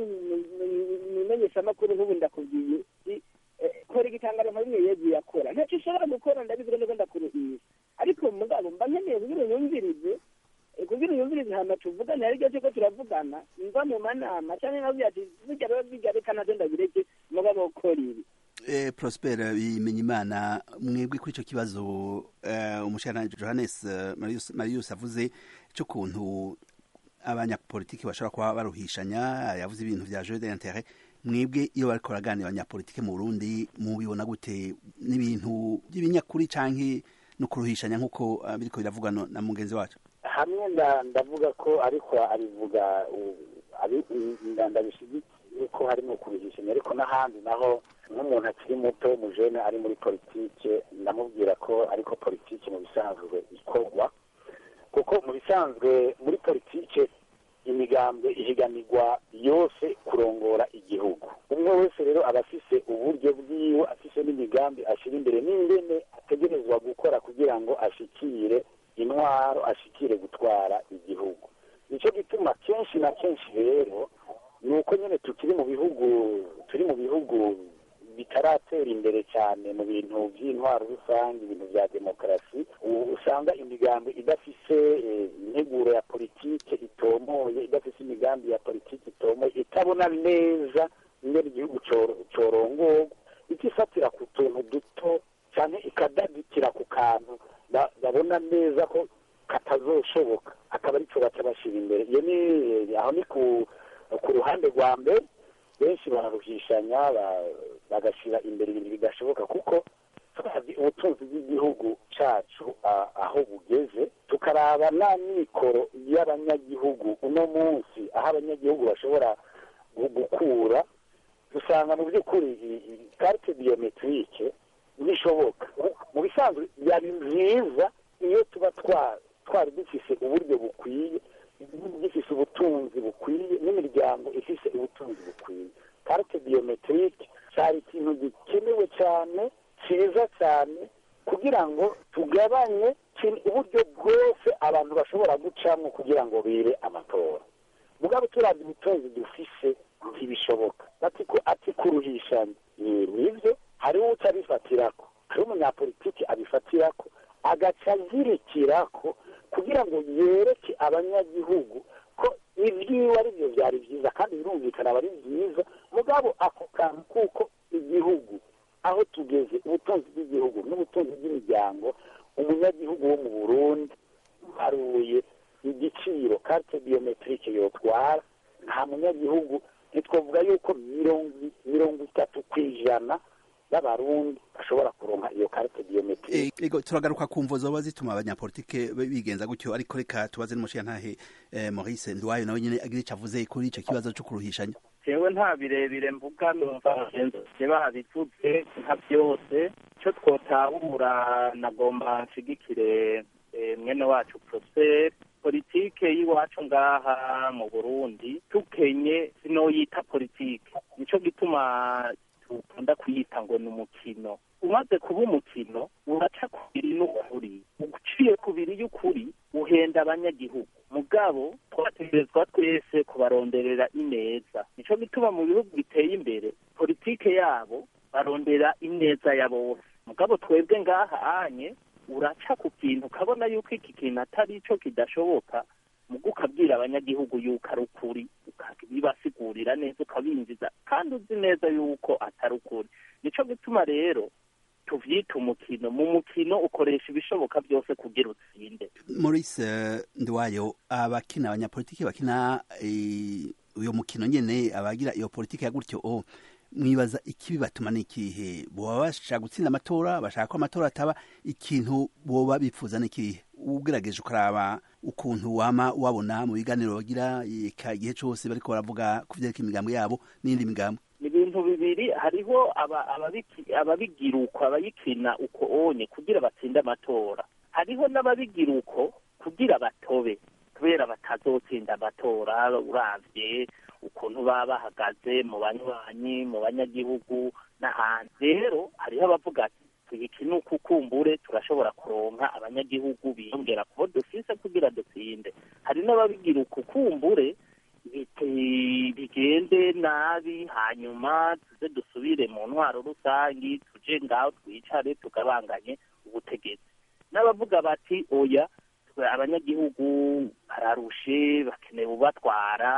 nimenyeshamakuru nk'ubu ndakubwiye i- eh, kora igitangaro nka bimwe yegiye akora ntacyo ushobora gukora ndabivuga niko ndakuruhisha ariko mugabo mba nkeneye kugira unyumvirize eh, kugira unyumvirize hama tuvugane hari igihe cyuko turavugana mva mu manama cyangwa nkabwira ati burya rero bijya reka navyo ndabireke mugabo ukora ibi Eh, Prosper Bimenyimana mwebwe kuri ico kibazo eh, umushikiranganji Johannes eh, Marius, Marius avuze cyo kuntu abanyapolitiki bashobora kuba baruhishanya yavuze ibintu vya jeu d'intérêt mwebwe iyo bariko baraganira abanyapolitike mu Burundi mubibona gute n'ibintu by'ibinyakuri canke no kuruhishanya nk'uko eh, biriko biravugwa no- na mugenzi wacu hamwe nda- ndavuga ko ariko abivuga u- abi- nda- ndabishyigikiye ko harimo kuruhishanya ariko n'ahandi naho nk'umuntu akiri muto umujene ari muri politike ndamubwira ko ariko politike mu bisanzwe ikorwa kuko mu bisanzwe muri politike imigambwe ihiganirwa yose kurongora igihugu umwe wese rero aba afise uburyo bwiwe afise n'imigambi ashyira imbere n'ingene ategerezwa gukora kugira ngo ashikire intwaro ashikire gutwara igihugu nicyo gituma kenshi na kenshi rero ni uko nyine tukiri mu bihugu turi mu bihugu bitaratera imbere cyane mu bintu by'intwaro rusange ibintu bya demokarasi ubu usanga imigambi idafise eh, integuro ya politike itomoye idafise imigambi ya politike itomoye itabona neza ingene igihugu coro- corongorwa itifatira ku tuntu duto cyane ikadadikira ku kantu ba- babona neza ko katazoshoboka akaba arico baca bashira imbere iyo ni aho ni ku ku ruhande rwa mbere benshi bararuhishanya ba- bagashyira imbere ibintu bidashoboka kuko turavye ubutunzi bw'igihugu cacu a- aho bugeze tukaraba na mikoro y'abanyagihugu uno munsi aho abanyagihugu bashobora gu- gukura dusanga mu by'ukuri i- i- carte biometrike bishoboka mu bisanzwe byari byiza iyo tuba twa- twari dufise uburyo bukwiye igihugu gifise ubutunzi bukwiye n'imiryango ifise ubutunzi bukwiye carte biometrike cyari ikintu gikenewe cyane cyiza cyane kugira ngo tugabanye kin- uburyo bwose abantu bashobora gucamo kugira ngo bire amatora mugabo turabye ubutunzi dufise ntibishoboka ati ku- ati kuruhishanya Ni- nivyo hariho utabifatirako hariho umunyapolitiki abifatirako agaca azirikirako kugira ngo yereke abanyagihugu ko ibyiwe ari byo byari byiza kandi birumvikana aba ari byiza mugabo ako kantu kuko igihugu aho tugeze ubutunzi bw'igihugu n'ubutunzi bw'imiryango umunyagihugu wo mu burundi haruye igiciro carte biometrike yotwara nta munyagihugu ntitwavuga yuko mirongo mirongo itatu ku ijana y'abarundi bashobora kuronka iyo carte biometrike ego turagaruka ku mvo zoba zituma abanyapolitike bigenza gutyo ariko reka tubaze n'umushiyantahe eh, Maurice Ndwayo nawe nyene agira ico avuze kuri ico kibazo cyo kuruhishanya jewe nta birebire mvuga numva bagenzi babivuze nka byose icyo twotahura nagomba nshigikire eh, mwene wacu prosper politike y'iwacu ngaha mu burundi tukenye sinoyita politike nico gituma dukunda kuyita ngo ni umukino umaze kuba umukino uraca kubiri n'ukuri uciye kubiri y'ukuri uhenda abanyagihugu mugabo twategerezwa twese kubaronderera ineza nico gituma mu bihugu biteye imbere politike yabo barondera ineza ya bose mugabo twebwe ngaha anye uraca ku kintu ukabona yuko iki kintu atari ico kidashoboka mugo ukabwira abanyagihugu yuko ari ukuri ukabibasigurira neza ukabinjiza kandi uzi neza yuko atari ukuri nico gituma rero tuvyita umukino mu mukino ukoresha ibishoboka byose kugira utsinde Maurice eh, Ndwayo abakina abanyapolitike bakina eh, uyo mukino nyene abagira iyo politike ya gutyo oh, mwibaza ikibi batuma n'ikihe boba bashaka gutsinda amatora bashaka ko amatora ataba ikintu boba bipfuza n'ikihe ugerageje ukaraba ukuntu wama wabona mu biganiro bagira eka igihe cose bariko baravuga ku vyerekeye imigambo yabo n'indi migambo ni ibintu bibiri hariho aba- ababiki- ababigira uko abayikina uko onye kugira batsinde amatora hariho n'ababigira uko kugira batobe kubera batazotsinda amatora uravye ukuntu baba bahagaze mu banywanyi mu banyagihugu n'ahandi rero hariho abavuga ati tuyikine uku kumbure turashobora kuronka abanyagihugu biyongera kubo dufise kugira dutsinde hari n'ababigira uku kumbure bite- bigende nabi hanyuma tuze dusubire mu ntwaro rusangi tuje ngaho twicare tugabanganye ubutegetsi n'abavuga bati oya twe abanyagihugu bararushe bakeneye ubatwara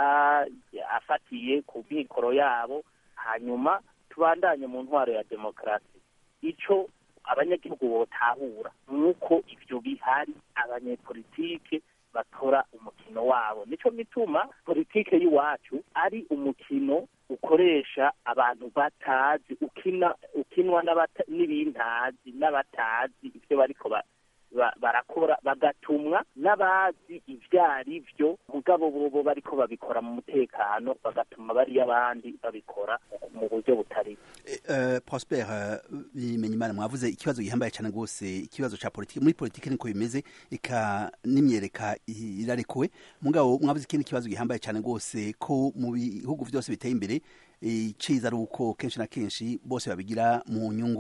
afatiye ku mikoro yabo hanyuma tubandanye mu ntwaro ya demokarasi ico abanyagihugu botahura nuko ivyo bihari abanyepolitike bakora umukino wabo nico gituma politike y'iwacu ari umukino ukoresha abantu batazi ukina ukinwa n'abata- n'ibintazi n'abatazi ivyo bariko ba- ba- barakora bagatumwa n'abazi ivyo ari vyo mugabo bobo bariko babikora mu mutekano bagatuma bariya abandi babikora mu buryo butari Uh, Prosper uh, Bimenyimana mwavuze ikibazo gihambaye cyane rwose ikibazo ca politike muri politike niko bimeze ika n'imyereka i- irarekuwe mugabo mwavuze ikindi kibazo gihambaye cyane rwose ko mu bihugu byose biteye imbere iciza ari uko kenshi na kenshi bose babigira mu nyungu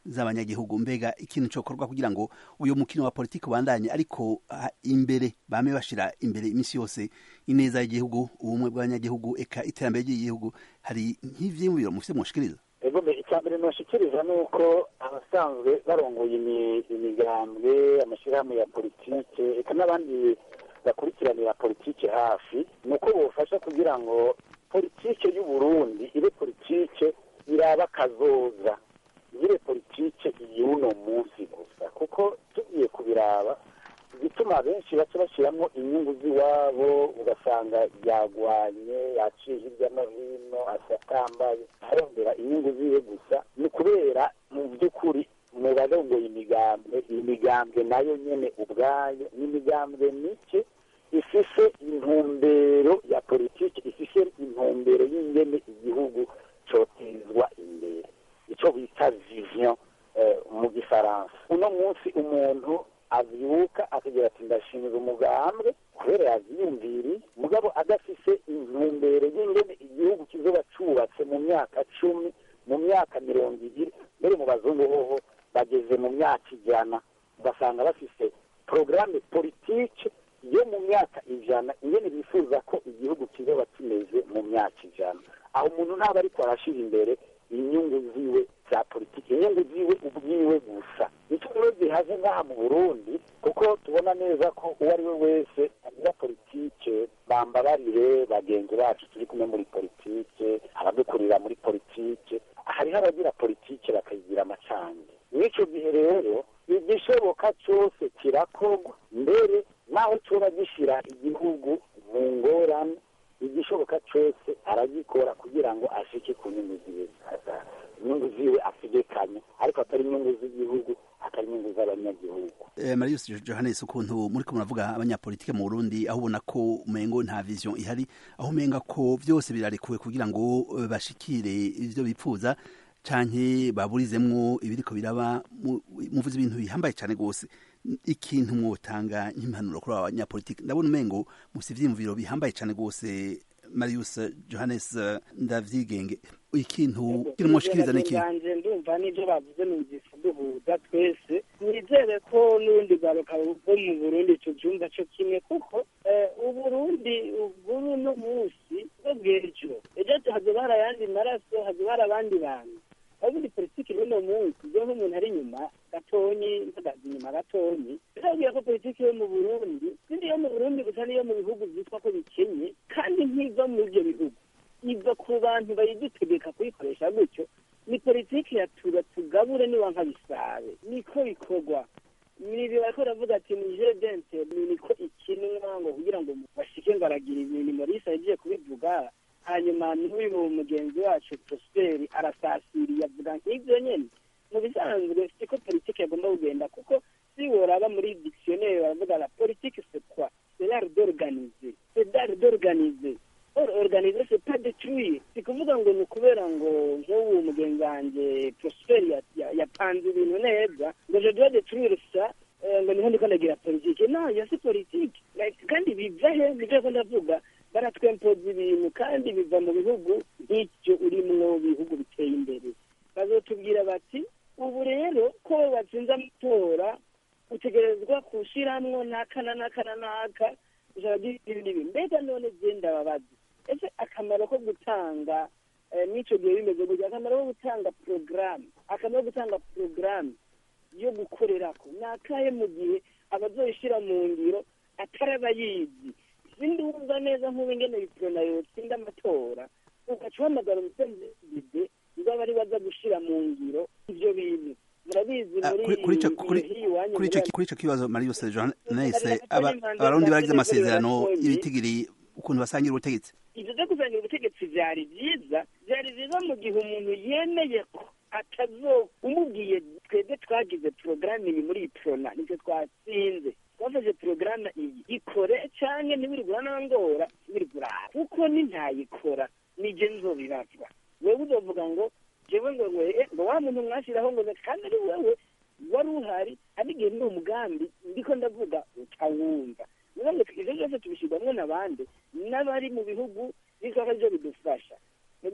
z'abanyagihugu mbega ikintu cokorwa kugira ngo uyu mukino wa politiki ubandanye ariko ah, imbere bame bashira imbere iminsi yose ineza y'igihugu ubumwe bw'abanyagihugu eka iterambere ry'igihugu hari nk'ivyiyumviro mufite mwoshikiriza ego mbe icya mbere nashikiriza ni uko abasanzwe barongoye imi- imigambwe amashyirahamwe ya politike eka n'abandi bakurikiranira politike hafi ni uko bofasha kugira ngo politike y'u Burundi ibe politike iraba kazoza ibe politike y'uno munsi gusa kuko tugiye kubiraba igituma benshi baca bashyiramo inyungu z'iwabo ugasanga yagwanye yaciye hirya no hino asatambaye arondera inyungu ziwe gusa ni ukubera mu by'ukuri mu barongoye imigambwe iyi migambwe nayo nyene ubwayo ni imigambwe mike ifise intumbero ya politiki ifise intumbero y'ingene igihugu cotezwa imbere ico bita vision eh, mu gifaransa uno munsi umuntu avyuka akagira ati ndashinga umugambwe kubera yavyiyumviriye mugabo adafise intumbero y'ingene igihugu kizoba cubatse mu myaka cumi mu myaka mirongo ibiri mbere mu bazungu hoho bageze mu myaka ijana ugasanga bafise porogaramu politike yo mu myaka ijana ingene bifuza ko igihugu kizoba kimeze mu myaka ijana aho umuntu ntaba ariko arashira imbere inyungu ziwe za politiki inyungu ziwe ubwiwe gusa nicyo rero zihaze ngaha mu burundi kuko tubona neza ko uwo ari we wese agira politike bambabarire bagenzi bacu turi kumwe muri politike abadukurira muri politike hariho abagira politike bakayigira amacange mw'ico gihe rero igishoboka cyose kirakorwa mbere naho coba gishira igihugu mu ngorane igishoboka cyose aragikora kugira ngo ashike ku nyungu ziwe inyungu ziwe ategekanye ariko atari inyungu z'igihugu atari inyungu z'abanyagihugu Eh, Marius Johannes ukuntu muri ko muravuga abanyapolitike mu Burundi aho ubona ko umengo nta vision ihari aho umenga ko byose birarekuwe kugira ngo eh, bashikire ivyo bipfuza canke baburizemwo ibiriko biraba mu- muvuze ibintu bihambaye cane gose ikintu mwotanga nk'impanuro kuri aba banyapolitike ndabona umengo musi ivyiyumviro bihambaye cane gose Marius Johannes eh, ndavyigenge ikintu kiri mwoshikiriza niki banje ndumva n'ibyo bavuze numvise duhuza twese nizere ko n'urundi rwaruka rwo mu burundi ico cyumva cyo kimwe kuko eh, uburundi bw'uno no munsi bwo bw'ejo ejo hazoba hari ayandi maraso hazoba hari abandi bantu ubundi politiki y'uno munsi iyo nk'umuntu ari inyuma gatonyi mpagaze inyuma gatonyi birabwira ko politiki yo mu burundi sindi iyo mu burundi gusa n'iyo mu bihugu byitwa ko bikenye kandi ntiva muri ibyo bihugu iva ku bantu bayidutegeka kuyikoresha gutyo ni politiki ya tura tugabure niwanka bisabe niko bikorwa nibi bariko baravuga ati ni jedente niko ikinwa ngo kugira ngo bashike ngo aragira ibintu morisa yagiye kubivuga hanyuma n'uyu mugenzi wacu prosperi arasasiriye avuga nk'ivyo nyene mu bisanzwe siko politiki yagomba kugenda kuko si woraba muri dictionnaire baravuga la politique c'est quoi c'est l'art d'organiser c'est l'art d'organiser or organiser c'est pas détruire si kuvuga ngo ni ukubera ngo nk'ubu mugenzi wanjye prosper ya- ya- yapanze ibintu neza ngo je dois détruire ça eh, ngo niho ndiko ndagira politike no yo si politike Like, kandi biva he nivyo ko ndavuga baratwempoza ibintu kandi biva mu bihugu nk'icyo urimwo bihugu biteye imbere bazotubwira bati ubu rero ko watsinze amatora utegerezwa kushiramwo n'aka na n'aka na n'aka ijana ry'ibi n'ibi mbega none genda babazi ese akamaro ko gutanga eh, n'ico gihe bimeze gutya akamaro ko gutanga porogaramu akamaro ko gutanga porogaramu yo gukorerako ni akahe mu gihe abazoyishira mu ngiro atari abayizi sindi wumva neza nk'ubu ingene biprona yotsinda amatora ugaca uhamagara umusenziide uzaba ari baza gushira mu ngiro ivyo bintu murabizi Ah, muri kuri- kuri ico- iyi kuri- gihe iwanyu kuri ico muri- kuri ico kibazo Marius Johannes Hari aba- abandi abarundi baragize bandi amasezerano bandi ibitigiri ukuntu basangira ubutegetsi ibyo byo kusangira ubutegetsi byari byiza byari byiza mu gihe umuntu yemeye ko atazo umubwiye twebwe twagize porogaramu iyi muri iyi porona nicyo twatsinze twafashe porogaramu iyi ikore cyangwa ntibirigura n'angora ntibirigura kuko ni ntayikora nijye nzobibazwa wewe uzovuga ngo jewe ngo ngo eh, ngo wa muntu mwashyiraho ngo kandi ari wewe wari uhari ari igihe ndi umugambi ndiko ndavuga utawumva niyo ngo ibyo byose tubishyirwamo n'abandi n'abari mu bihugu bizaba byo bidufasha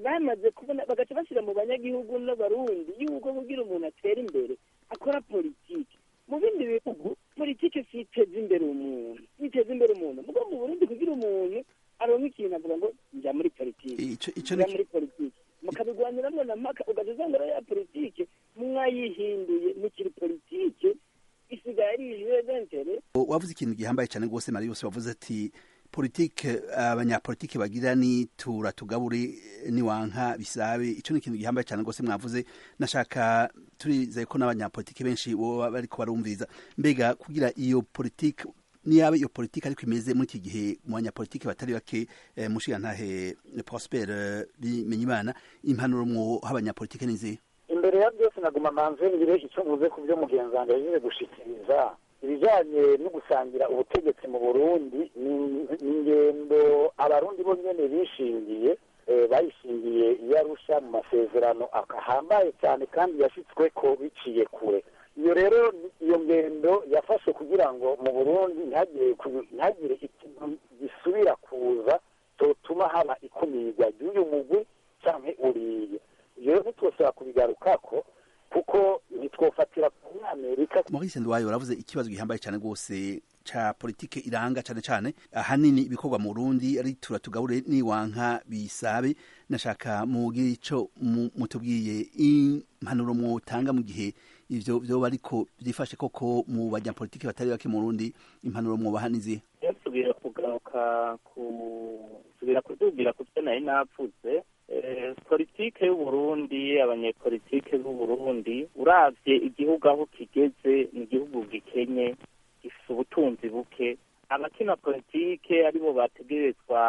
bamaze kubona bagaca bashyira mu banyagihugu n'abarundi yuko kugira umuntu atera imbere akora politiki mu bindi bihugu politiki si iteza imbere umuntu iteza imbere umuntu mugo mu burundi kugira umuntu aronka ikintu avuga ngo njya muri politiki njya muri politiki mukabigwaniramo na mpaka ugaca usanga ya politiki mwayihinduye mukiri politiki isigaye ari ijuventere wavuze ikintu gihambaye cyane rwose mari yose wavuze ati politike abanyapolitike bagira ni tura tugabure niwanka bisabe ico ni ikintu gihambaye cyane rwose mwavuze nashaka turizeye ko n'abanyapolitike benshi boba bariko barumviriza mbega kugira iyo politike niyaba iyo politike ariko imeze muri iki gihe mu banyapolitike batari bake eh, mushigantahe prosper eh, bimenyimana impanuro mwo abanyapolitike nizihe imbere ya byose naguma manze ngire icyo mvuze ku byo mugenzi wanjye yagiye gushikiriza ibijyanye no gusangira ubutegetsi mu burundi ni ingendo abarundi bo nyene bishingiye bayishingiye iyo arusha mu masezerano ahambaye cyane kandi yashyitswe ko biciye kure iyo rero iyo ngendo yafashe kugira ngo mu burundi ntihagire ikintu gisubira kuza cyotuma haba ikumirwa ry'uyu mugwi cyangwa uriye ibyo rero ntitwosaba kubigarukako kuko ntitwofatira ku amerika maurice ndwayo uravuze ikibazo gihambaye cyane rwose ca politike iranga cyane cyane ahanini ibikorwa mu Burundi ari tura tugabure niwanka bisabe nashaka mugira ico mutubwiye impanuro mwotanga mu gihe ivyo vyoba ariko vyifashe koko mu banyapolitike batari bake mu Burundi impanuro mwobaha nizihe subira kugaruka kusubira kudubwira ku byo nari navuze politike y'uburundi abanyepolitike b'uburundi uravye igihugu aho kigeze ni igihugu gikenye gifite ubutunzi buke abakina politike aribo bategerezwa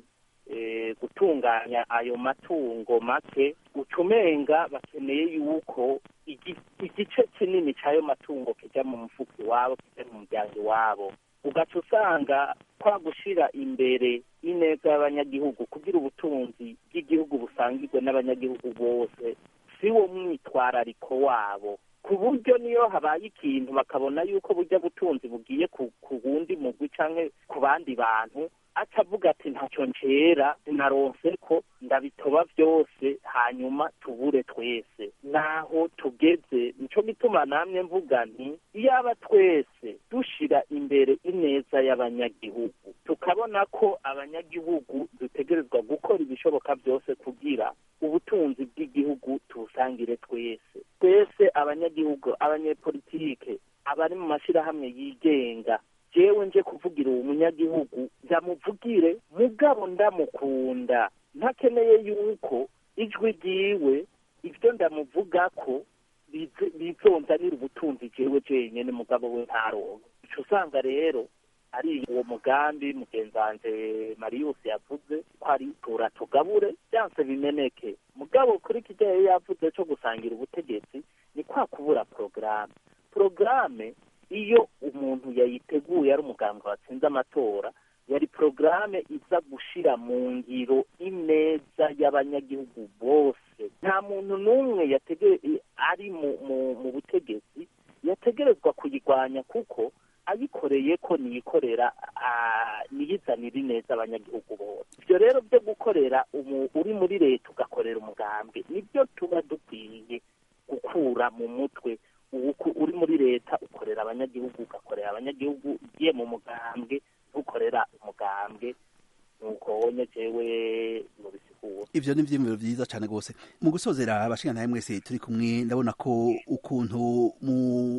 gutunganya ayo matungo make ucumenga bakeneye yuko igice kinini cy'ayo matungo kijya mu mufuka iwabo kijya mu muryango iwabo ugaca usanga kwa gushyira imbere ineza y'abanyagihugu kugira ubutunzi bw'igihugu busangirwe n'abanyagihugu bose si wo mwitwarariko wabo ku buryo niyo habaye ikintu bakabona yuko burya butunzi bugiye ku wundi mugwi cyangwa ku bandi bantu atavuga ati ntacyo ncera sinaronse ko ndabitoba byose hanyuma tubure twese naho tugeze nico gituma namwe mvuga nti iyaba twese dushira imbere ineza y'abanyagihugu tukabona ko abanyagihugu dutegerezwa gukora ibishoboka byose kugira ubutunzi bw'igihugu tubusangire twese twese abanyagihugu abanyepolitike abari mu mashyirahamwe yigenga jewe nje kuvugira uwo munyagihugu ndamuvugire mugabo ndamukunda ntakeneye yuko ijwi ryiwe ibyo ndamuvuga ko bizonzanira ubutunzi jewe jenyine mugabo we ntaronka ico usanga rero ari uwo mugambi mugenzi wanje mariyusi yavuze ko ari tura tugabure byanse bimeneke mugabo kuri kijyayo yavuze co gusangira ubutegetsi ni kwa kubura porogaramu porogaramu iyo umuntu yayiteguye ari umuganga watsinze amatora yari porogaramu iza gushira mu ngiro ineza y'abanyagihugu bose nta muntu n'umwe ari mu butegetsi yategerezwa kuyirwanya kuko ayikoreye ko niyikorera niyizanira ineza abanyagihugu bose ibyo rero byo gukorera uri muri leta ugakorera umugambwe nibyo tuba dukwiye gukura mu mutwe uri muri leta ukorera abanyagihugu ugakorera abanyagihugu ugiye mu mugambwe ntukorera umugambwe nuko wonye jewe mubisigura ivyo ni ivyiyumviro vyiza cane rwose mu gusozera abashingantahe mwese turi kumwe ndabona ko ukuntu mu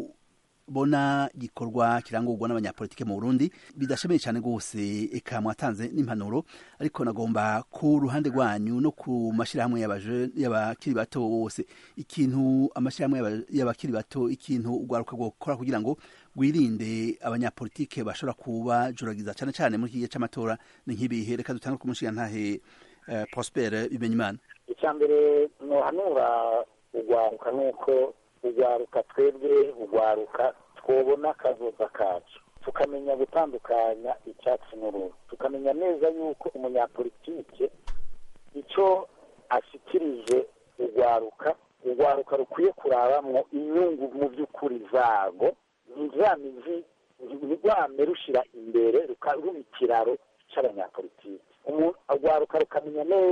bona gikorwa kirangurwa n'abanyapolitike mu Burundi bidashemeye cyane rwose eka mwatanze n'impanuro ariko nagomba ku ruhande rwanyu no ku mashirahamwe y'abakiri bato bose ikintu amashirahamwe y'abakiri bato ikintu ugwaruka gukora kugira ngo gwirinde abanyapolitike bashobora kuba juragiza cyane cyane muri kigihe c'amatora ni nk'ibihe reka dutanga ku mushigantahe uh, Prosper Bimenyimana icya mbere nohanura ugwaruka nuko ugwaruka twebwe ugwaruka twobona akazoza kacu tukamenya gutandukanya icyatsi n'uruhu tukamenya neza yuko umunyapolitike icyo ashikirije ugwaruka ugwaruka rukwiye kurabamwo inyungu mu by'ukuri zago ntizamizi ntirwame rushira imbere ruba ikiraro cy'abanyapolitike ugwaruka rukamenya neza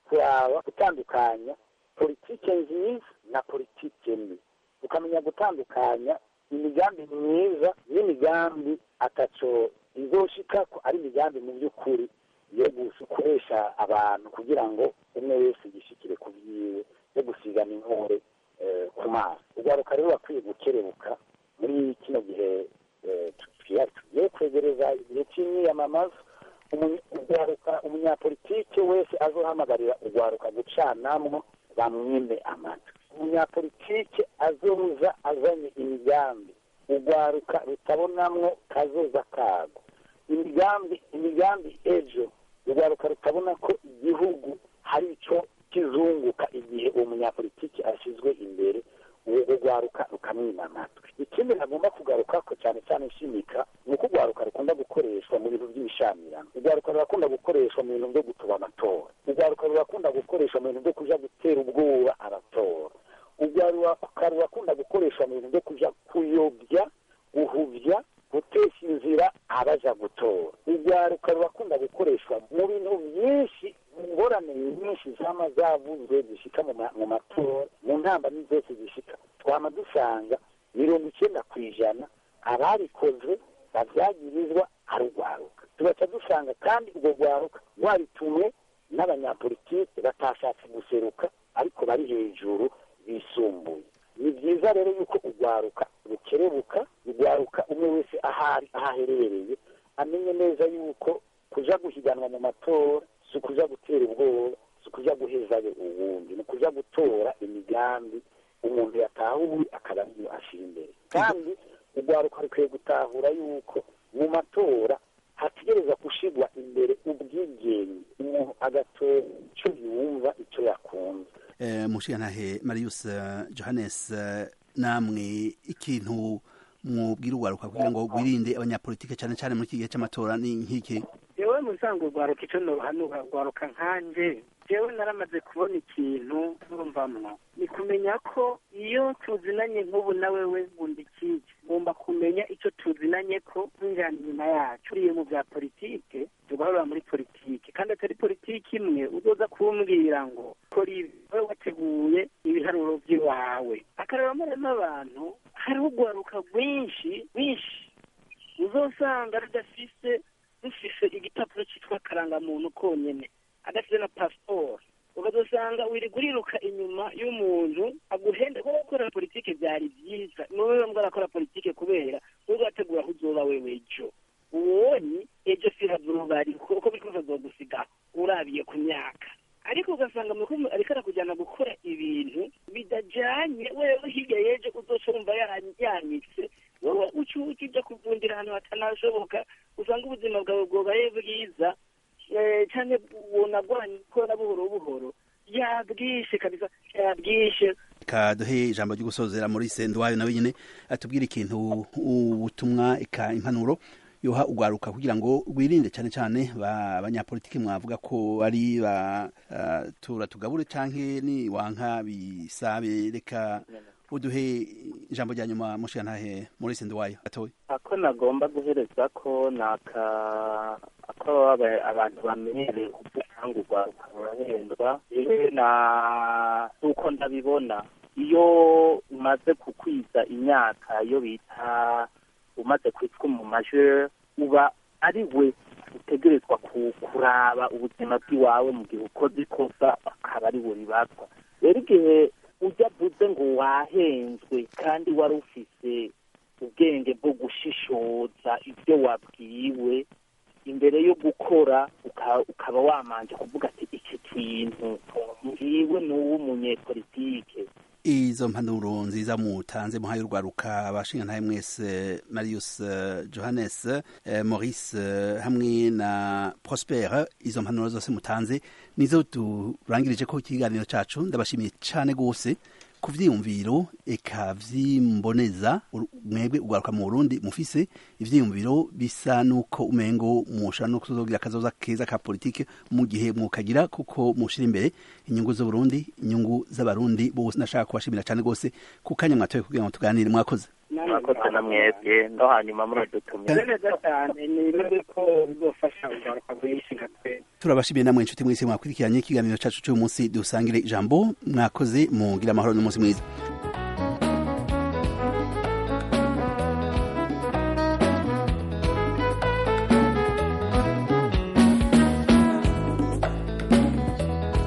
kuraba gutandukanya politike nziza na politike mbi tukamenya gutandukanya imigambi myiza n'imigambi ataco izoshika ko ari imigambi mu by'ukuri yo gukoresha abantu kugira ngo umwe wese yishikire ku byiwe yo gusigana intore eh, ku maso urwaruka rero bakwiye gukerebuka muri kino gihe eh, tugiye tugiye kwegereza igihe cy'imyiyamamazo umu- urwaruka umunyapolitike wese azohamagarira urwaruka gucanamwo bamwime amatwi umunyapolitike azoza azanye imigambi urwaruka rutabonamwo kazoza kago imigambi imigambi ejo urwaruka rutabona ko igihugu hari ico kizunguka igihe uwo munyapolitiki ashyizwe imbere uwo rwaruka rukamwima amatwi ikindi nagomba kugaruka ko cyane cyane nshimika ni uko urwaruka rukunda gukoreshwa mu bintu by'ibishamirano urwaruka rurakunda gukoreshwa mu bintu byo gutuba amatora urwaruka rurakunda gukoreshwa mu bintu byo kuja gutera ubwoba abatora urwaruka rurakunda gukoreshwa mu bintu byo kuja kuyobya guhuvya gutesha inzira abaja gutora urwaruka rurakunda gukoreshwa mu bintu byinshi mu ngorane nyinshi zama zavuzwe zishika mu ma- mu matora mu ntambamyi zose zishika twama dusanga mirongo icyenda ku ijana ababikoze babyagirizwa ari urwaruka tugaca dusanga kandi urwo rwaruka rwaritumwe n'abanyapolitike batashatse guseruka ariko bari hejuru bisumbuye ni byiza rero yuko urwaruka rukerebuka urwaruka umwe wese ahari aho aherereye amenye neza yuko kuja guhiganwa mu matora si ukuja gutera ubwoba si ukuja guhezayo uwundi ni ukuja gutora imigambi umuntu yatahuye akaba ariyo ashira imbere kandi urwaruka rukwiye gutahura yuko mu matora hategereza gushirwa imbere ubwigenge umuntu agatora icyo yumva icyo yakunze Eh, mushigantahe marius eh, johannes eh, namwe ikintu mwubwira urwaruka kugira ngo wirinde abanyapolitike cyane cyane muri iki gihe cy'amatora ni nk'iki yewe musanga urwaruka icyo nohanura urwaruka nkanje jewe naramaze kubona ikintu numvamwo ni kumenya ko iyo tuzinanye nk'ubu na wewe nkunda ikiki ngomba kumenya icyo tuzinanye ko twinjirana inyuma yacu uriye mu bya politike tugahurira muri politike kandi atari politike imwe uzoza kumbwira ngo kora ibi wowe wateguye ibiharuro by'iwawe akareba maremo abantu hariho urwaruka rwinshi rwinshi uzosanga rudafise rufise igipapuro cyitwa karangamuntu konyene adafite na pasiporo ukazosanga wirirwa uriruka inyuma y'umuntu aguhenda kuko gukora politike byari byiza ni wowe mbwa arakora politike kubera wowe wategura aho uzoba wewe ejo uwonye ejo sirazuba ari kuko biriko bizogusiga urabiye ku myaka ariko ugasanga mu rukundo ariko arakujyana gukora ibintu bidajyanye wewe hirya y'ejo uzoca wumva ya- yanyitse wowe uca ujya kuvundira ahantu hatanashoboka usanga ubuzima bwawe bwobaye bwiza eh, cyane bunagwanye gukora buhoro buhoro yabwishe kabisa yabwishe kaduhe ijambo ryo gusozera muri sendwayo nawe nyine atubwire ikintu ubutumwa eka impanuro yoha urwaruka kugira ngo rwirinde cyane cyane ba- abanyapolitiki mwavuga ko ari ba uh, tura tugabure canke ni wanka bisabe reka uduhe ijambo rya nyuma mushigantahe muri sendwayo atoye ako nagomba guhereza ko ni aka ako aba- abantu bamenyereye kuvuga ngo urwaruka rurahendwa yewe na uko ndabibona iyo umaze kukwiza imyaka iyo bita umaze kwitwa mu majeur uba ari we utegerezwa ku- kuraba ubuzima bw'iwawe mu gihe ukoze ikosa akaba ari we ribazwa rero igihe ujya avuze ngo wahenzwe kandi wari ufise ubwenge bwo gushishoza ibyo wabwiwe imbere yo gukora uka- ukaba wamanje kuvuga ati iki kintu ngiwe ni uw'umunyepolitike izo mpanuro nziza mutanze muhaye urwaruka abashingantahe mwese marius eh, johannes eh, maurice eh, hamwe na prosper izo mpanuro zose mutanze nizo turangirije ko ikiganiro cacu ndabashimiye cane gose ku vyiyumviro eka vyimboneza uru- mwebwe urwaruka mu burundi mufise ivyiyumviro bisa nuko umengo mushobora no kuzogira akazoza keza ka politike mu gihe mukagira kuko mushira imbere inyungu z'uburundi inyungu z'abarundi bose nashaka kubashimira cane gose ku kanya mwatoye kugira ngo tuganire mwakoze murakoze na mwebwe no hanyuma muradutumira Meze neza cyane nibaze ko bizofasha ugaruka rwinshi nka twe turabashimiye namwe inshuti mwese mwakurikiranye ikiganiro cacu cy'uyu munsi dusangire ijambo mwakoze mugira amahoro n'umunsi mwiza